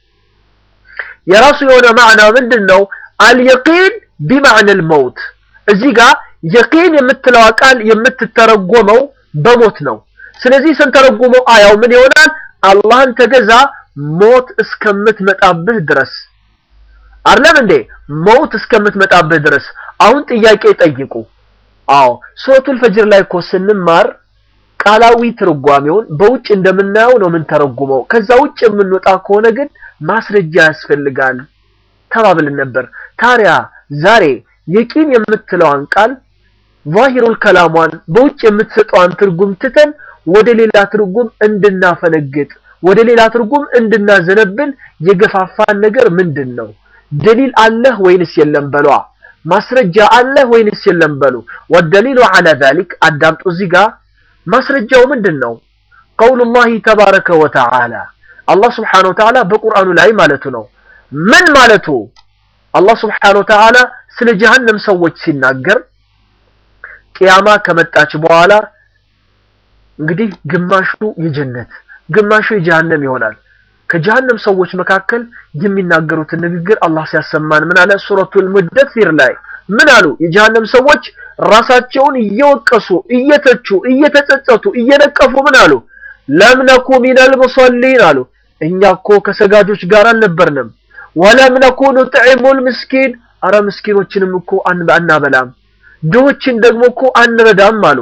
የራሱ የሆነ ማዕና ምንድን ነው? አልየቂን ቢማዕነል መውት። እዚህ ጋር የቂን የምትለዋ ቃል የምትተረጎመው በሞት ነው። ስለዚህ ስንተረጉመው አያው ምን ይሆናል? አላህን ተገዛ ሞት እስከምትመጣብህ ድረስ አይደለም እንዴ? ሞት እስከምትመጣብህ ድረስ። አሁን ጥያቄ ጠይቁ። አዎ ሱረቱል ፈጅር ላይ እኮ ስንማር ቃላዊ ትርጓሜውን በውጭ እንደምናየው ነው የምንተረጉመው። ከዛ ውጭ የምንወጣ ከሆነ ግን ማስረጃ ያስፈልጋል ተባብልን ነበር። ታዲያ ዛሬ የቂን የምትለዋን ቃል ዛሂሩል ከላሟን በውጭ የምትሰጠዋን ትርጉም ትተን ወደ ሌላ ትርጉም እንድናፈነግጥ ወደ ሌላ ትርጉም እንድናዘነብል የገፋፋን ነገር ምንድን ነው? ደሊል አለህ ወይንስ የለም በሏ። ማስረጃ አለህ ወይንስ የለም በሉ። ወደሊሉ ዐላ ዛሊክ አዳምጡ። እዚህ ጋር ማስረጃው ምንድን ነው? ቀውሉላሂ ተባረከ ወተዓላ አላህ ስብሓነሁ ወተዓላ በቁርአኑ ላይ ማለቱ ነው። ምን ማለቱ? አላህ ስብሓነሁ ወተዓላ ስለ ጀሀነም ሰዎች ሲናገር ቅያማ ከመጣች በኋላ እንግዲህ ግማሹ የጀነት ግማሹ የጀሃነም ይሆናል። ከጀሃነም ሰዎች መካከል የሚናገሩትን ንግግር አላህ ሲያሰማን ምን አለ? ሱረቱል ሙደሲር ላይ ምን አሉ? የጀሃነም ሰዎች ራሳቸውን እየወቀሱ እየተቹ እየተጸጸቱ እየነቀፉ ምን አሉ? ለም ነኩ ሚነል ሙሰሊን አሉ። እኛ እኮ ከሰጋጆች ጋር አልነበርንም። ወለም ነኩ ኑጥዒሙል ምስኪን አረ ምስኪኖችንም እኮ አናበላም፣ ድሆችን ደግሞ እኮ አንረዳም አሉ።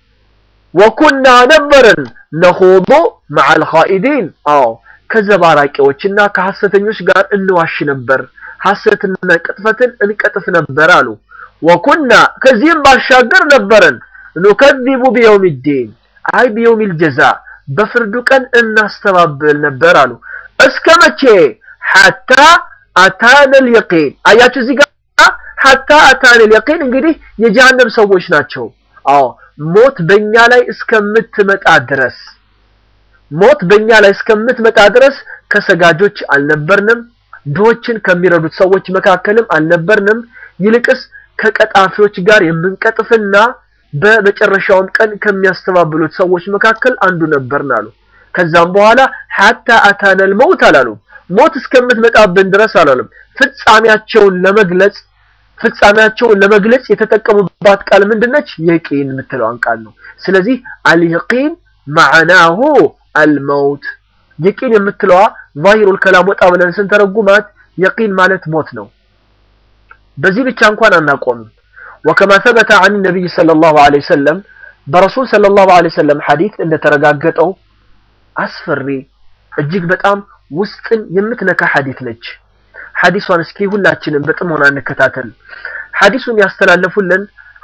ወኩና ነበርን ነኹዱ መዐል ኻኢዲን አዎ ከዘባራቂዎችና ከሐሰተኞች ጋር እንዋሽ ነበር፣ ሐሰትና ቅጥፈትን እንቀጥፍ ነበር አሉ። ወኩና ከዚህም ባሻገር ነበረን ኑከዚቡ ቢየውም ዲን አይ ቢየውሚል ጀዛ በፍርዱ ቀን እናስተባብል ነበር አሉ። እስከ መቼ? ሐታ አታነል የቂን አያችሁ እዚህ ጋር ሐታ አታነል የቂን እንግዲህ የጀሃነም ሰዎች ናቸው። አዎ ሞት በእኛ ላይ እስከምትመጣ ድረስ ሞት በእኛ ላይ እስከምትመጣ ድረስ ከሰጋጆች አልነበርንም፣ ድሆችን ከሚረዱት ሰዎች መካከልም አልነበርንም። ይልቅስ ከቀጣፊዎች ጋር የምንቀጥፍና በመጨረሻውም ቀን ከሚያስተባብሉት ሰዎች መካከል አንዱ ነበርን አሉ። ከዛም በኋላ ሐታ አታነል መውት አላሉ። ሞት እስከምትመጣብን ድረስ አላለም። ፍጻሜያቸውን ለመግለጽ ፍጻሜያቸውን ለመግለጽ የተጠቀሙባት ቃል ምንድነች? የቂን የምትለዋን ቃል ነው። ስለዚህ አልየቂን ማዕናሁ አልመውት የቂን የምትለዋ ዛሂሩል ከላም ወጣ ብለን ስንተረጉማት የቂን ማለት ሞት ነው። በዚህ ብቻ እንኳን አናቆምም። ወከማ ሰበተ አን ነቢይ ሰለላሁ ዐለይሂ ወሰለም በረሱል ሰለላሁ ዐለይሂ ወሰለም ሐዲስ እንደተረጋገጠው አስፈሪ እጅግ በጣም ውስጥን የምትነካ ሐዲስ ነች። ሐዲሷን እስኪ ሁላችንም በጥሞና እንከታተል። ሐዲሱን ያስተላለፉልን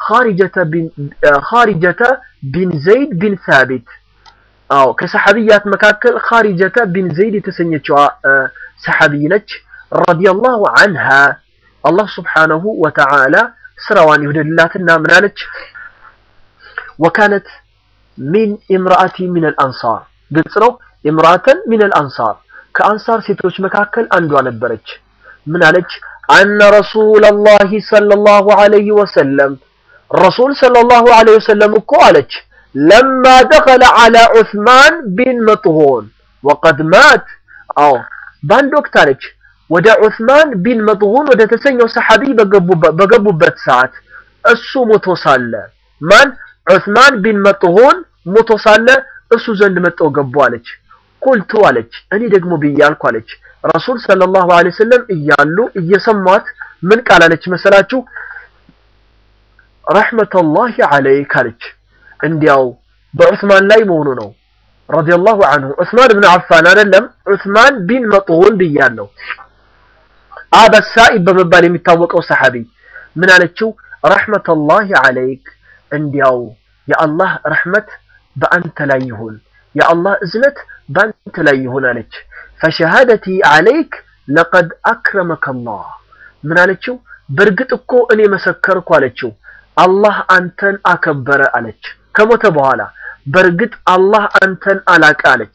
ኻሪጀተ ቢን ዘይድ ቢን ሳቢት አዎ ከሰሐቢያት መካከል ኻሪጀተ ቢን ዘይድ የተሰኘችዋ ሰሐቢይ ነች። ረዲየላሁ ዐንሃ አላህ ስብሓነሁ ወተዓላ ስራዋን ይውደድላትና ምን አለች? ወካነት ሚን ኢምራአቲ ሚነል አንሳር ግልጽ ነው። ኢምራአተን ሚነል አንሳር ከአንሳር ሴቶች መካከል አንዷ ነበረች። ምን አለች? አነ ረሱለላሂ ሰለላሁ ዐለይሂ ወሰለም ረሱል ሰለላሁ ዐለይሂ ወሰለም እኮ አለች ለማ ደኸለ ዐላ ዑስማን ቢን መጥዑን ወቀድ ማት። አዎ በአንድ ወቅት አለች ወደ ዑስማን ቢን መጥዑን ወደ ተሰኘው ሰሐቢ በገቡበት ሰዓት እሱ ሞቶ ሳለ ማን ዑስማን ቢን መጥዑን ሞቶ ሳለ እሱ ዘንድ መጠው ገቡ አለች። ቁልቱ አለች እኔ ደግሞ ብያልኩ አለች ረሱል ሰለላሁ ዐለይሂ ወሰለም እያሉ እየሰሟት ምን ቃል አለች መሰላችሁ? ረሕመተላሂ ዐለይክ አለች። እንዲያው በዑስማን ላይ መሆኑ ነው ረዲየላሁ ዐንሁ ዑስማን ብን አፋን አይደለም ዑስማን ቢን መጥዑን ብያለሁ። አበሳኢብ በመባል የሚታወቀው ሰሐቢ ምን አለችው? ረሕመተላሂ ዐለይክ እንዲያው የአላህ ረሕመት በአንተ ላይ ይሁን፣ የአላህ እዝነት በአንተ ላይ ይሁን አለች። ፈሸሃደቲ ዐለይክ ለቀድ አክረመከ አላህ ምን አለችው? በእርግጥ እኮ እኔ መሰከርኩ አለችው። አላህ አንተን አከበረ አለች። ከሞተ በኋላ በእርግጥ አላህ አንተን አላቀ አለች።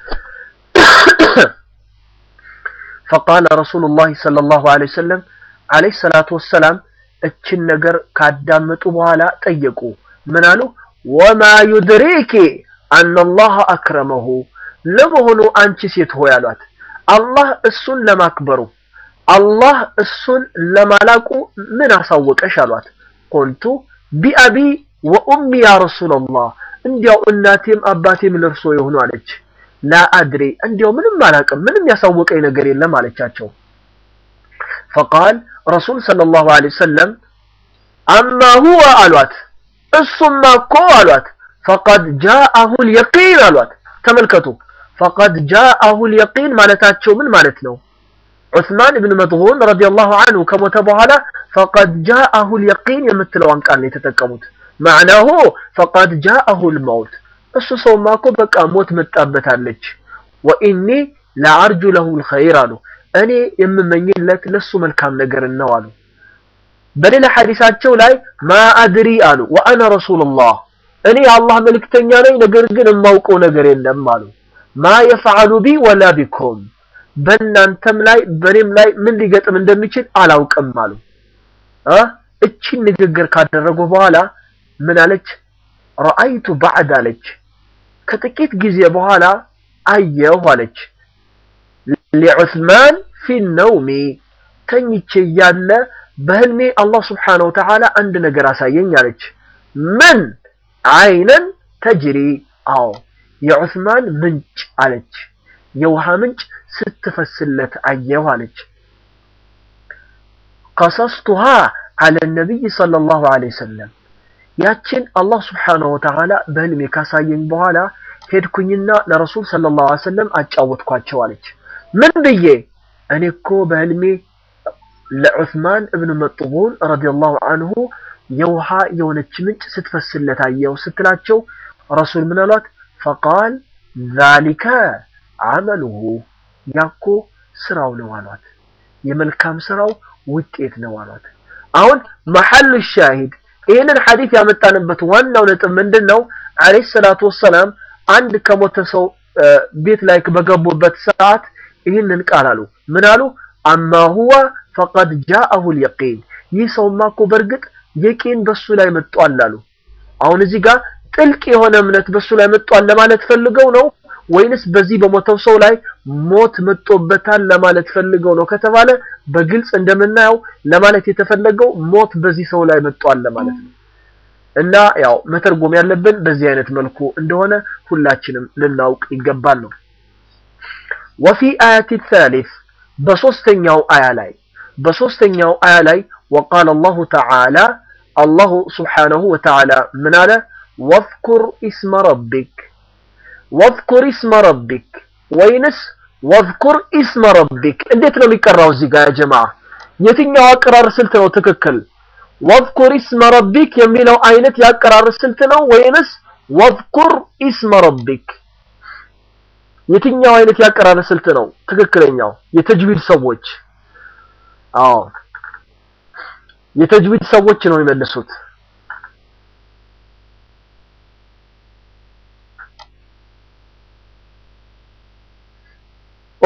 ፈቃለ ረሱሉላሂ ሰለላሁ ዐለይሂ ወሰለም ዐለይሂ ሰላቱ ወሰላም እችን ነገር ካዳመጡ በኋላ ጠየቁ። ምን አሉ? ወማ ዩድሪኪ አነላህ አክረመሁ ለመሆኑ አንቺ ሴት ሆይ አሏት አላህ እሱን ለማክበሩ አላህ እሱን ለማላቁ ምን አሳወቀሽ አሏት። ቁልቱ ቢአቢ ወኡሚ ያ ረሱለላህ እንዲያው እናቴም አባቴም ለርሶ የሆኑ አለች። ላ አድሪ እንዲያው ምንም አላቅም ምንም ያሳወቀኝ ነገር የለም አለቻቸው። ፈቃል ረሱል ሰለላሁ ዐለይሂ ወሰለም አማ ሁወ አሏት እሱማ እኮ አሏት ፈቀድ ጃአሁል የቂን አሏት። ተመልከቱ ፈቀድ ጃአሁል የቂን ማለታቸው ምን ማለት ነው? ዑስማን ኢብን መጥዑን ረዲየላሁ ዐንሁ ከሞተ በኋላ ፈቀድ ጃአሁል የቂን የምትለዋን ቃል ነው የተጠቀሙት። ማዕናሁ ፈቀድ ጃአሁል መውት እሱ ሰውማ እኮ በቃ ሞት መጣበታለች። ወኢኒ ለአርጁ ለሁል ኸይር አሉ እኔ የምመኝለት ለሱ መልካም ነገር ነው አሉ። በሌላ ሐዲሳቸው ላይ ማ አድሪ አሉ ወአነ ረሱሉላህ እኔ የአላህ መልእክተኛ ነኝ፣ ነገር ግን የማውቀው ነገር የለም አሉ። ማ የፈዓሉ ቢ ወላ ቢኩም በእናንተም ላይ በእኔም ላይ ምን ሊገጥም እንደሚችል አላውቅም አሉ። እቺን ንግግር ካደረጉ በኋላ ምን አለች? ረአይቱ ባዕድ አለች ከጥቂት ጊዜ በኋላ አየሁ አለች ሊዑስማን ፊ ነውሚ ተኝቼ እያለ በህልሜ አላህ ስብሓነሁ ወተዓላ አንድ ነገር አሳየኝ አለች። ምን አይነን ተጅሪ አዎ የዑስማን ምንጭ አለች የውሃ ምንጭ ስትፈስለት አየሁ አለች። ቀሰስቱሃ አለ ነቢይ ሰለላሁ ዐለይሂ ወሰለም ያችን አላህ ስብሓነሁ ወተዓላ በህልሜ ካሳየኝ በኋላ ሄድኩኝና ለረሱል ሰለላሁ ዐለይሂ ወሰለም አጫወትኳቸው አለች። ምን ብዬ እኔ እኮ በህልሜ ለዑስማን እብን መጥዑን ረዲየላሁ አንሁ የውሃ የሆነች ምንጭ ስትፈስለት አየሁ ስትላቸው ረሱል ምን አሏት? ፈቃል ዛሊከ አመሉሁ ያኮ ስራው ነው አሏት። የመልካም ስራው ውጤት ነው አሏት። አሁን መሐሉ ሻሂድ ይህንን ሐዲስ ያመጣንበት ዋናው ነጥብ ምንድን ነው? አለይሂ ሰላቱ ወሰላም አንድ ከሞተ ሰው ቤት ላይ በገቡበት ሰዓት ይህንን ቃል አሉ። ምን አሉ? አማ ሁወ ፈቀድ ጃአሁል የቂን ይህ ሰውማ እኮ በእርግጥ የቂን በሱ ላይ መጥቷል አሉ። አሁን እዚህ ጋር ጥልቅ የሆነ እምነት በሱ ላይ መጥቷል ለማለት ፈልገው ነው ወይንስ በዚህ በሞተው ሰው ላይ ሞት መጥቶበታል ለማለት ፈልገው ነው ከተባለ በግልጽ እንደምናየው ለማለት የተፈለገው ሞት በዚህ ሰው ላይ መጥቷል ለማለት ነው። እና ያው መተርጎም ያለብን በዚህ አይነት መልኩ እንደሆነ ሁላችንም ልናውቅ ይገባል ነው። ወፊ አያቲ ሳሊስ በሶስተኛው አያ ላይ በሶስተኛው አያ ላይ ወቃለ አላሁ ተዓላ አላሁ ስብሓነሁ ወተዓላ ምን አለ? ወዝኩር ኢስመ ረቢክ ወዝኩር ኢስመ ረቢክ ወይንስ ወዝኩር ኢስመ ረቢክ እንዴት ነው የሚቀራው? እዚህ ጋር ጀማዓ የትኛው አቀራር ስልት ነው ትክክል? ወዝኩር ኢስመ ረቢክ የሚለው አይነት የአቀራር ስልት ነው ወይንስ ወዝኩር ኢስመ ረቢክ የትኛው አይነት የአቀራር ስልት ነው ትክክለኛው? የተጅዊድ ሰዎች አዎ የተጅዊድ ሰዎች ነው የሚመልሱት።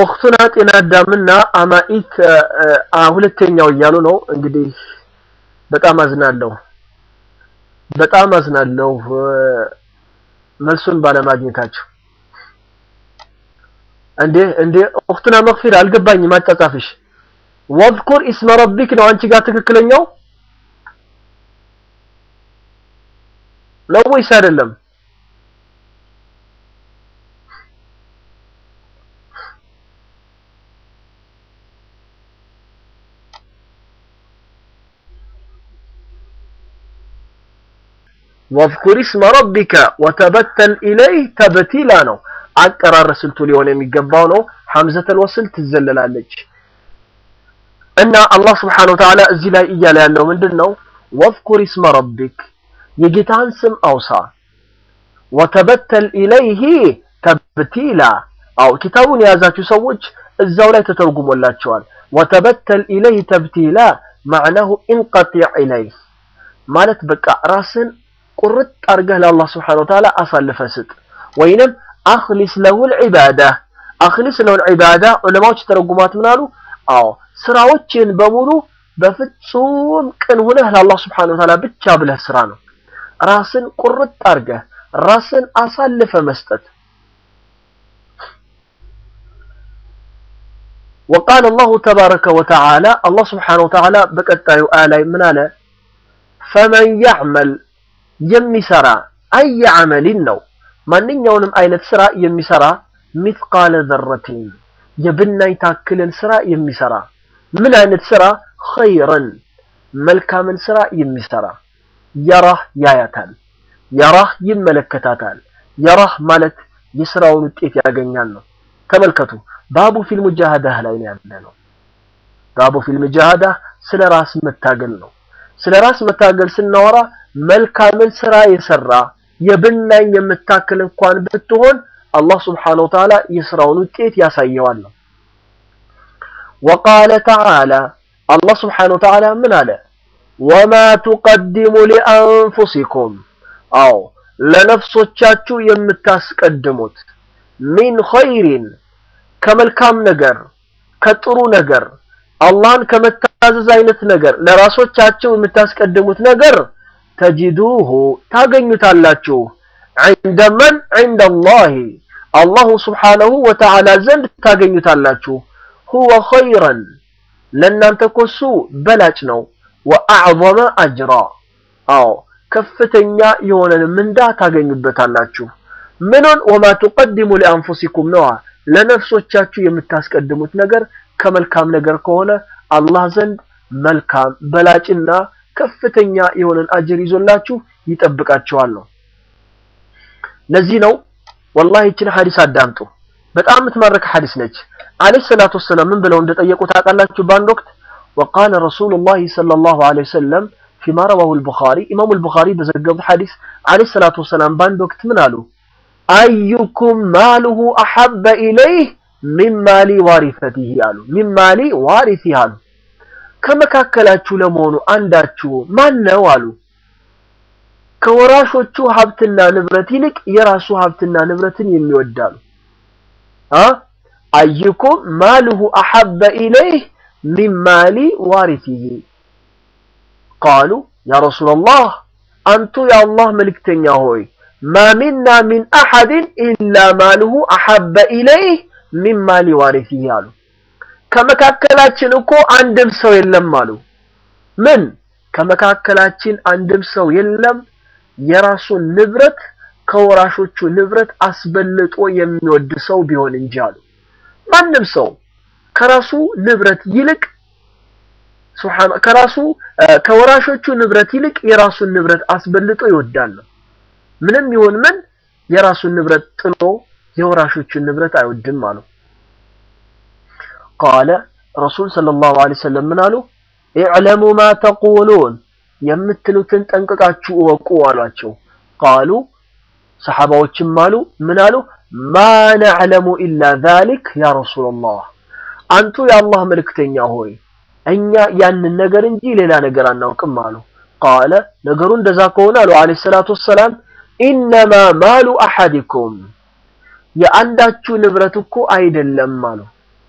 ኦክቱና ጤና አዳምና አማኢት ሁለተኛው እያሉ ነው እንግዲህ በጣም አዝናለሁ በጣም አዝናለሁ መልሱን ባለማግኘታቸው እንዴ እንዴ ኦክቱና መግፊር አልገባኝም አጻጻፍሽ ወዝኩር ኢስመ ረቢክ ነው አንቺ ጋር ትክክለኛው ነው ወይስ አይደለም ወዝኩር ኢስመ ረቢከ ወተበተል ኢለይህ ተብቲላ ነው አቀራር ስልቱ ሊሆን የሚገባው ነው ሐምዘተል ወስል ትዘለላለች እና አላህ ስብሓነሁ ወተዓላ እዚህ ላይ እያለ ያለው ምንድን ነው ወዝኩር ኢስመ ረቢክ የጌታን ስም አውሳ ወተበተል ኢለይህ ተብቲላ አው ኪታቡን የያዛችሁ ሰዎች እዛው ላይ ተተርጉሞላቸዋል ወተበተል ኢለይህ ተብቲላ ማዕናሁ ኢንቀጢዕ ኢለይህ ማለት በቃ ራስን ቁርጥ አድርገህ ለአላህ ስብሓነሁ ወተዓላ አሳልፈ ስጥ ወይንም አኽሊስ ለሁል ዒባዳ አኽሊስ ለሁል ዒባዳ ዑለማዎች ተረጉማት ምን አሉ አዎ ስራዎችን በሙሉ በፍጹም ቅን ሆነህ ለአላህ ስብሓነሁ ወተዓላ ብቻ ብለህ ስራ ነው ራስን ቁርጥ አድርገህ ራስን አሳልፈ መስጠት وقال الله تبارك وتعالى الله سبحانه وتعالى بقطعي آلاء من على فمن يعمل የሚሰራ አይ አመሊን ነው ማንኛውንም አይነት ስራ የሚሰራ ሚስቃለ ዘረቲን የብናኝ ታክልን ስራ የሚሰራ ምን አይነት ስራ ኸይረን መልካምን ስራ የሚሰራ የራህ ያያታል የራህ ይመለከታታል የራህ ማለት የስራውን ውጤት ያገኛል ነው ተመልከቱ ባቡ ፊል ሙጃሃዳህ ላይ ነው ያለ ነው ባቡ ፊል ሙጃሃዳ ስለ ራስ መታገል ነው ስለ ራስ መታገል ስናወራ መልካምን ስራ የሰራ የብናኝ የምታክል እንኳን ብትሆን አላህ ስብሓነሁ ወተዓላ የስራውን ውጤት ያሳየዋል ነው وقال تعالى الله سبحانه وتعالى من على وما تقدم لأنفسكم أو ለነፍሶቻችሁ የምታስቀድሙት ሚን ኸይሪን ከመልካም ነገር ከጥሩ ነገር አላህን ከመታዘዝ አይነት ነገር ለራሶቻችሁ የምታስቀድሙት ነገር ተጅዱሁ ታገኙታላችሁ عند من عند الله الله سبحانه وتعالى ዘንድ ታገኙታላችሁ هو خيرا ለእናንተ ኮሱ በላጭ ነው وأعظم أجرا አዎ ከፍተኛ የሆነን ምንዳ ታገኙበታላችሁ ምኑን ወማ ትቀድሙ ሊአንፉሲኩም ነዋ ለነፍሶቻችሁ የምታስቀድሙት ነገር ከመልካም ነገር ከሆነ አላህ ዘንድ መልካም በላጭና ከፍተኛ የሆነን አጅር ይዞላችሁ ይጠብቃችኋል ነው ለዚህ ነው ወላሂ ይችን ሐዲስ አዳምጡ በጣም የምትማረክ ሐዲስ ነች አለይሂ ሰላቱ ወሰላም ምን ብለው እንደጠየቁ ታውቃላችሁ በአንድ ወቅት وقال رسول الله صلى الله عليه وسلم فيما رواه البخاري إمام البخاري بزقب حديث عليه الصلاة والسلام باند وقت من قالوا أيكم ماله أحب إليه من مال وارثته قالوا من مال وارثه قالوا ከመካከላችሁ ለመሆኑ አንዳችሁ ማን ነው አሉ ከወራሾቹ ሀብትና ንብረት ይልቅ የራሱ ሀብትና ንብረትን የሚወዳሉ አ አይኩም ማልሁ አሐበ ኢለይህ ሚን ማሊ ዋሪቲሂ ቃሉ ያ ረሱላላህ አንቱ የአላህ መልእክተኛ ሆይ ማ ሚና ሚን አሐድን ኢላ ማልሁ አሐበ ኢለይህ ሚን ማሊ ዋሪቲሂ አሉ ከመካከላችን እኮ አንድም ሰው የለም አሉ ምን ከመካከላችን አንድም ሰው የለም የራሱን ንብረት ከወራሾቹ ንብረት አስበልጦ የሚወድ ሰው ቢሆን እንጂ አሉ ማንም ሰው ከራሱ ንብረት ይልቅ ሱብሃን ከራሱ ከወራሾቹ ንብረት ይልቅ የራሱን ንብረት አስበልጦ ይወዳል ምንም ይሁን ምን የራሱን ንብረት ጥሎ የወራሾቹን ንብረት አይወድም አሉ ቃለ ረሱል ሰለላሁ ዐለይሂ ወሰለም ምን አሉ ኢዕለሙ ማ ተቁሉን የምትሉትን ጠንቅቃችሁ እወቁ አሏቸው ቃሉ ሰሐባዎችም አሉ ምን አሉ ማ ነዕለሙ ኢላ ዛሊክ ያ ረሱላላህ አንቱ የአላህ መልእክተኛ ሆይ እኛ ያንን ነገር እንጂ ሌላ ነገር አናውቅም አሉ ቃለ ነገሩ እንደዛ ከሆነ አሉ አለይሂ ሰላቱ ወሰላም ኢነማ ማሉ አሐዲኩም የአንዳችሁ ንብረት እኮ አይደለም አሉ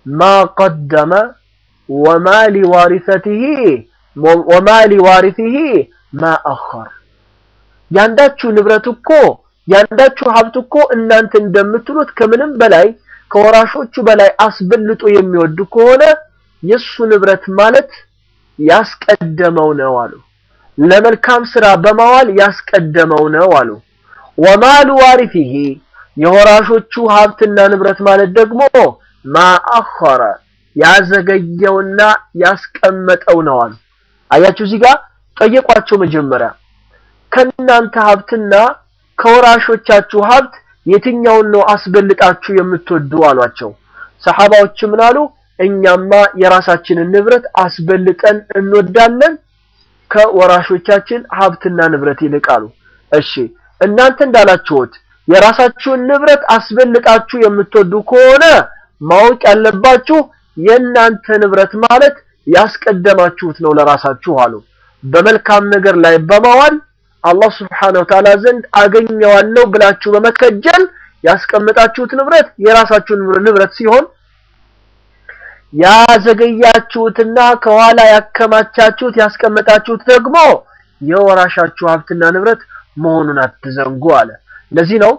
ማ ቀደመ ወማ ሊዋሪሰቲሂ ወማ ሊዋሪሲሂ ማ አኸር ያንዳችሁ ንብረት እኮ ያንዳችሁ ሀብት እኮ እናንተ እንደምትሉት ከምንም በላይ ከወራሾቹ በላይ አስበልጦ የሚወድ ከሆነ የሱ ንብረት ማለት ያስቀደመው ነው አሉ። ለመልካም ስራ በማዋል ያስቀደመው ነው አሉ። ወማሉ ዋሪፊሂ የወራሾቹ ሀብትና ንብረት ማለት ደግሞ ማአኸረ ያዘገየውና ያስቀመጠው ነው አሉ። አያችሁ እዚህ ጋር ጠየቋቸው መጀመሪያ ከእናንተ ሀብትና ከወራሾቻችሁ ሀብት የትኛውን ነው አስበልጣችሁ የምትወዱ አሏቸው። ሰሐባዎች ምን አሉ? እኛማ የራሳችንን ንብረት አስበልጠን እንወዳለን ከወራሾቻችን ሀብትና ንብረት ይልቅ አሉ። እሺ እናንተ እንዳላችሁት የራሳችሁን ንብረት አስበልጣችሁ የምትወዱ ከሆነ ማወቅ ያለባችሁ የእናንተ ንብረት ማለት ያስቀደማችሁት ነው ለራሳችሁ አሉ። በመልካም ነገር ላይ በማዋል አላህ ስብሓነሁ ወተዓላ ዘንድ አገኘዋለሁ ብላችሁ በመከጀል ያስቀመጣችሁት ንብረት የራሳችሁ ንብረት ሲሆን ያዘገያችሁትና ከኋላ ያከማቻችሁት ያስቀመጣችሁት ደግሞ የወራሻችሁ ሀብትና ንብረት መሆኑን አትዘንጉ አለ። ለዚህ ነው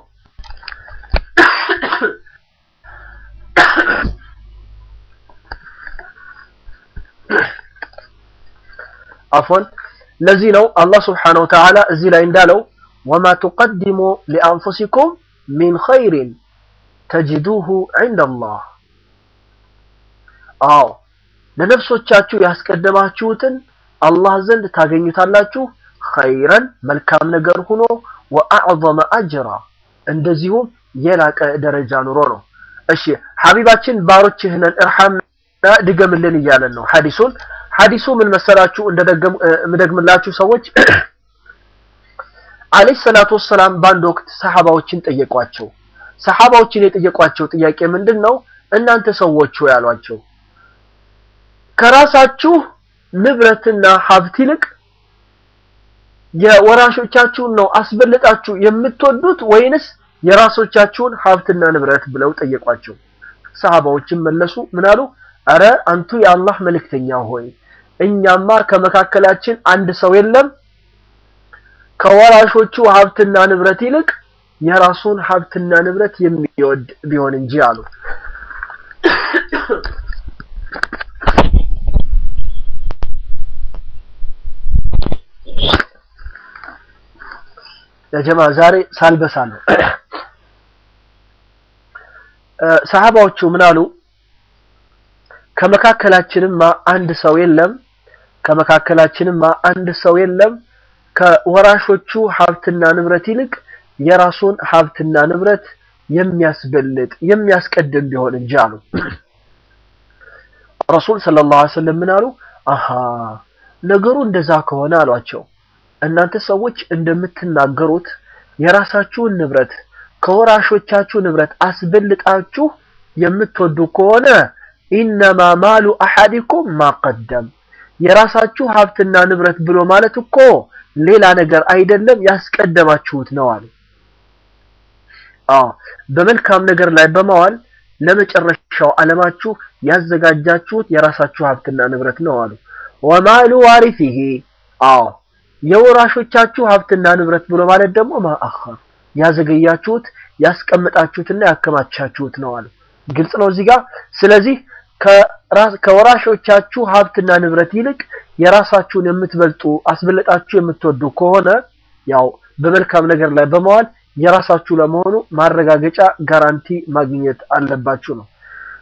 አፎን ለዚህ ነው አላህ ስብሓነሁ ወተዓላ እዚህ ላይ እንዳለው ወማ ቱቀድሙ ሊአንፉሲኩም ሚን ኸይሪን ተጅዱሁ ዐንደላህ አዎ ለነፍሶቻችሁ ያስቀደማችሁትን አላህ ዘንድ ታገኙታላችሁ ኸይረን መልካም ነገር ሆኖ ወአዕዘመ አጅራ እንደዚሁም የላቀ ደረጃ ኑሮ ነው። እሺ ሐቢባችን ባሮችህ ነን እርሐምና ድገምልን እያለን ነው ሐዲሱን ሐዲሱ ምን መሰላችሁ እንደደገም ምደግምላችሁ ሰዎች አለይሂ ሰላቱ ወሰላም በአንድ ወቅት ሰሐባዎችን ጠየቋቸው። ሰሐባዎችን የጠየቋቸው ጥያቄ ምንድን ነው? እናንተ ሰዎች ሆይ ያሏቸው ከራሳችሁ ንብረትና ሀብት ይልቅ የወራሾቻችሁን ነው አስበልጣችሁ የምትወዱት ወይንስ የራሶቻችሁን ሀብትና ንብረት ብለው ጠየቋቸው። ሰሃባዎችን መለሱ ምን አሉ? አረ አንቱ የአላህ መልእክተኛ ሆይ እኛማ ከመካከላችን አንድ ሰው የለም ከወራሾቹ ሀብትና ንብረት ይልቅ የራሱን ሀብትና ንብረት የሚወድ ቢሆን እንጂ አሉ። ለጀማ ዛሬ ሳልበሳለሁ። ሰሃባዎቹ ምን አሉ? ከመካከላችንማ አንድ ሰው የለም ከመካከላችንማ አንድ ሰው የለም ከወራሾቹ ሀብትና ንብረት ይልቅ የራሱን ሀብትና ንብረት የሚያስበልጥ የሚያስቀድም ቢሆን እንጂ አሉ። ረሱል ሰለላሁ ዐለይሂ ወሰለም ምን አሉ? አሃ ነገሩ እንደዛ ከሆነ አሏቸው እናንተ ሰዎች እንደምትናገሩት የራሳችሁን ንብረት ከወራሾቻችሁ ንብረት አስበልጣችሁ የምትወዱ ከሆነ ኢነማ ማሉ አሐዲኩም ማቀደም የራሳችሁ ሀብትና ንብረት ብሎ ማለት እኮ ሌላ ነገር አይደለም ያስቀደማችሁት ነው አሉ። አዎ በመልካም ነገር ላይ በማዋል ለመጨረሻው ዓለማችሁ ያዘጋጃችሁት የራሳችሁ ሀብትና ንብረት ነው አሉ። ወማሉ ዋሪሲሂ አዎ የወራሾቻችሁ ሀብትና ንብረት ብሎ ማለት ደግሞ ማአኸር ያዘገያችሁት ያስቀመጣችሁትና ያከማቻችሁት ነው አሉ። ግልጽ ነው እዚህ ጋር። ስለዚህ ከወራሾቻችሁ ሀብትና ንብረት ይልቅ የራሳችሁን የምትበልጡ አስበልጣችሁ የምትወዱ ከሆነ ያው በመልካም ነገር ላይ በመዋል የራሳችሁ ለመሆኑ ማረጋገጫ ጋራንቲ ማግኘት አለባችሁ ነው።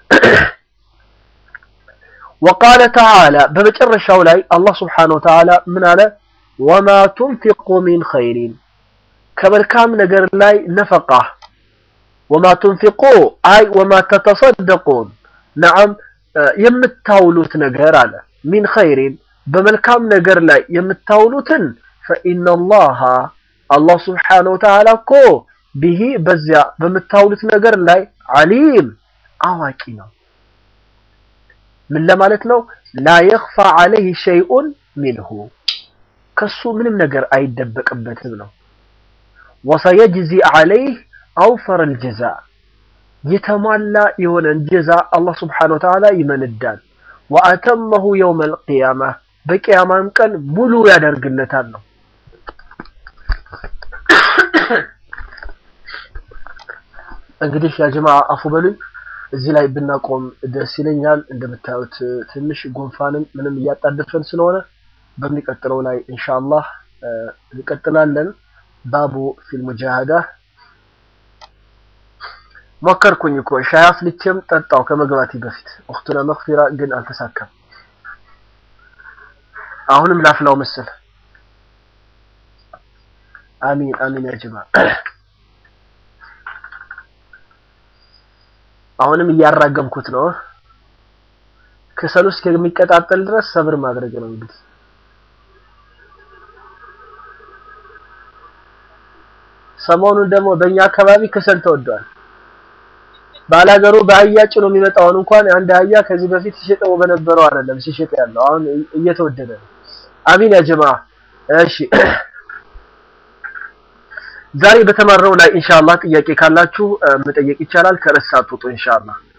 ወቃለ ተዓላ በመጨረሻው ላይ አላህ ስብሓነሁ ወተዓላ ምን አለ? ወማ ቱንፊቁ ሚን ኸይሪን ከመልካም ነገር ላይ ነፈቃ ወማ ቱንፊቁ አይ ወማ ተተሰደቁን ነዓም የምታውሉት ነገር አለ ሚን ኸይሪን በመልካም ነገር ላይ የምታውሉትን ፈኢነላሃ አላህ ስብሓነሁ ወተዓላ እኮ ቢሂ በዚያ በምታውሉት ነገር ላይ ዓሊም አዋቂ ነው። ምን ለማለት ነው? ላ የኽፋ ዐለይህ ሸይኡን ሚንሁ ከሱ ምንም ነገር አይደበቅበትም ነው። ወሰየጅዚ ዐለይህ አውፈረል ጀዛ የተሟላ የሆነን ጀዛ አላህ ስብሓነሁ ወተዓላ ይመንዳል። ወአተመሁ የውመል ቂያማ በቂያማም ቀን ሙሉ ያደርግለታል ነው። እንግዲህ ያ ጀማ አፉ በሉኝ፣ እዚህ ላይ ብናቆም ደስ ይለኛል። እንደምታዩት ትንሽ ጉንፋንም ምንም እያጣደፈን ስለሆነ በሚቀጥለው ላይ ኢንሻአላህ እንቀጥላለን። ባቡ ፊል ሙጃሃዳ ሞከርኩኝ እኮ ሻይ አፍልቼም ጠጣው ከመግባቴ በፊት እኽቱና መግፊራ ግን አልተሳካም። አሁንም ላፍላው መሰል። አሚን አሚን ያ ጀማ አሁንም እያራገምኩት ነው። ከሰሉ እስከሚቀጣጠል ድረስ ሰብር ማድረግ ነው እንግዲህ ሰሞኑን ደግሞ በእኛ አካባቢ ከሰል ተወዷል። ባላገሩ በአህያ ጭኖ የሚመጣውን እንኳን አንድ አህያ ከዚህ በፊት ሲሸጠው በነበረው አይደለም ሲሸጥ ያለው አሁን እየተወደደ ነው። አሚን ያ ጀማ። እሺ ዛሬ በተማርነው ላይ ኢንሻአላህ ጥያቄ ካላችሁ መጠየቅ ይቻላል። ከረሳት ውጡ ኢንሻአላህ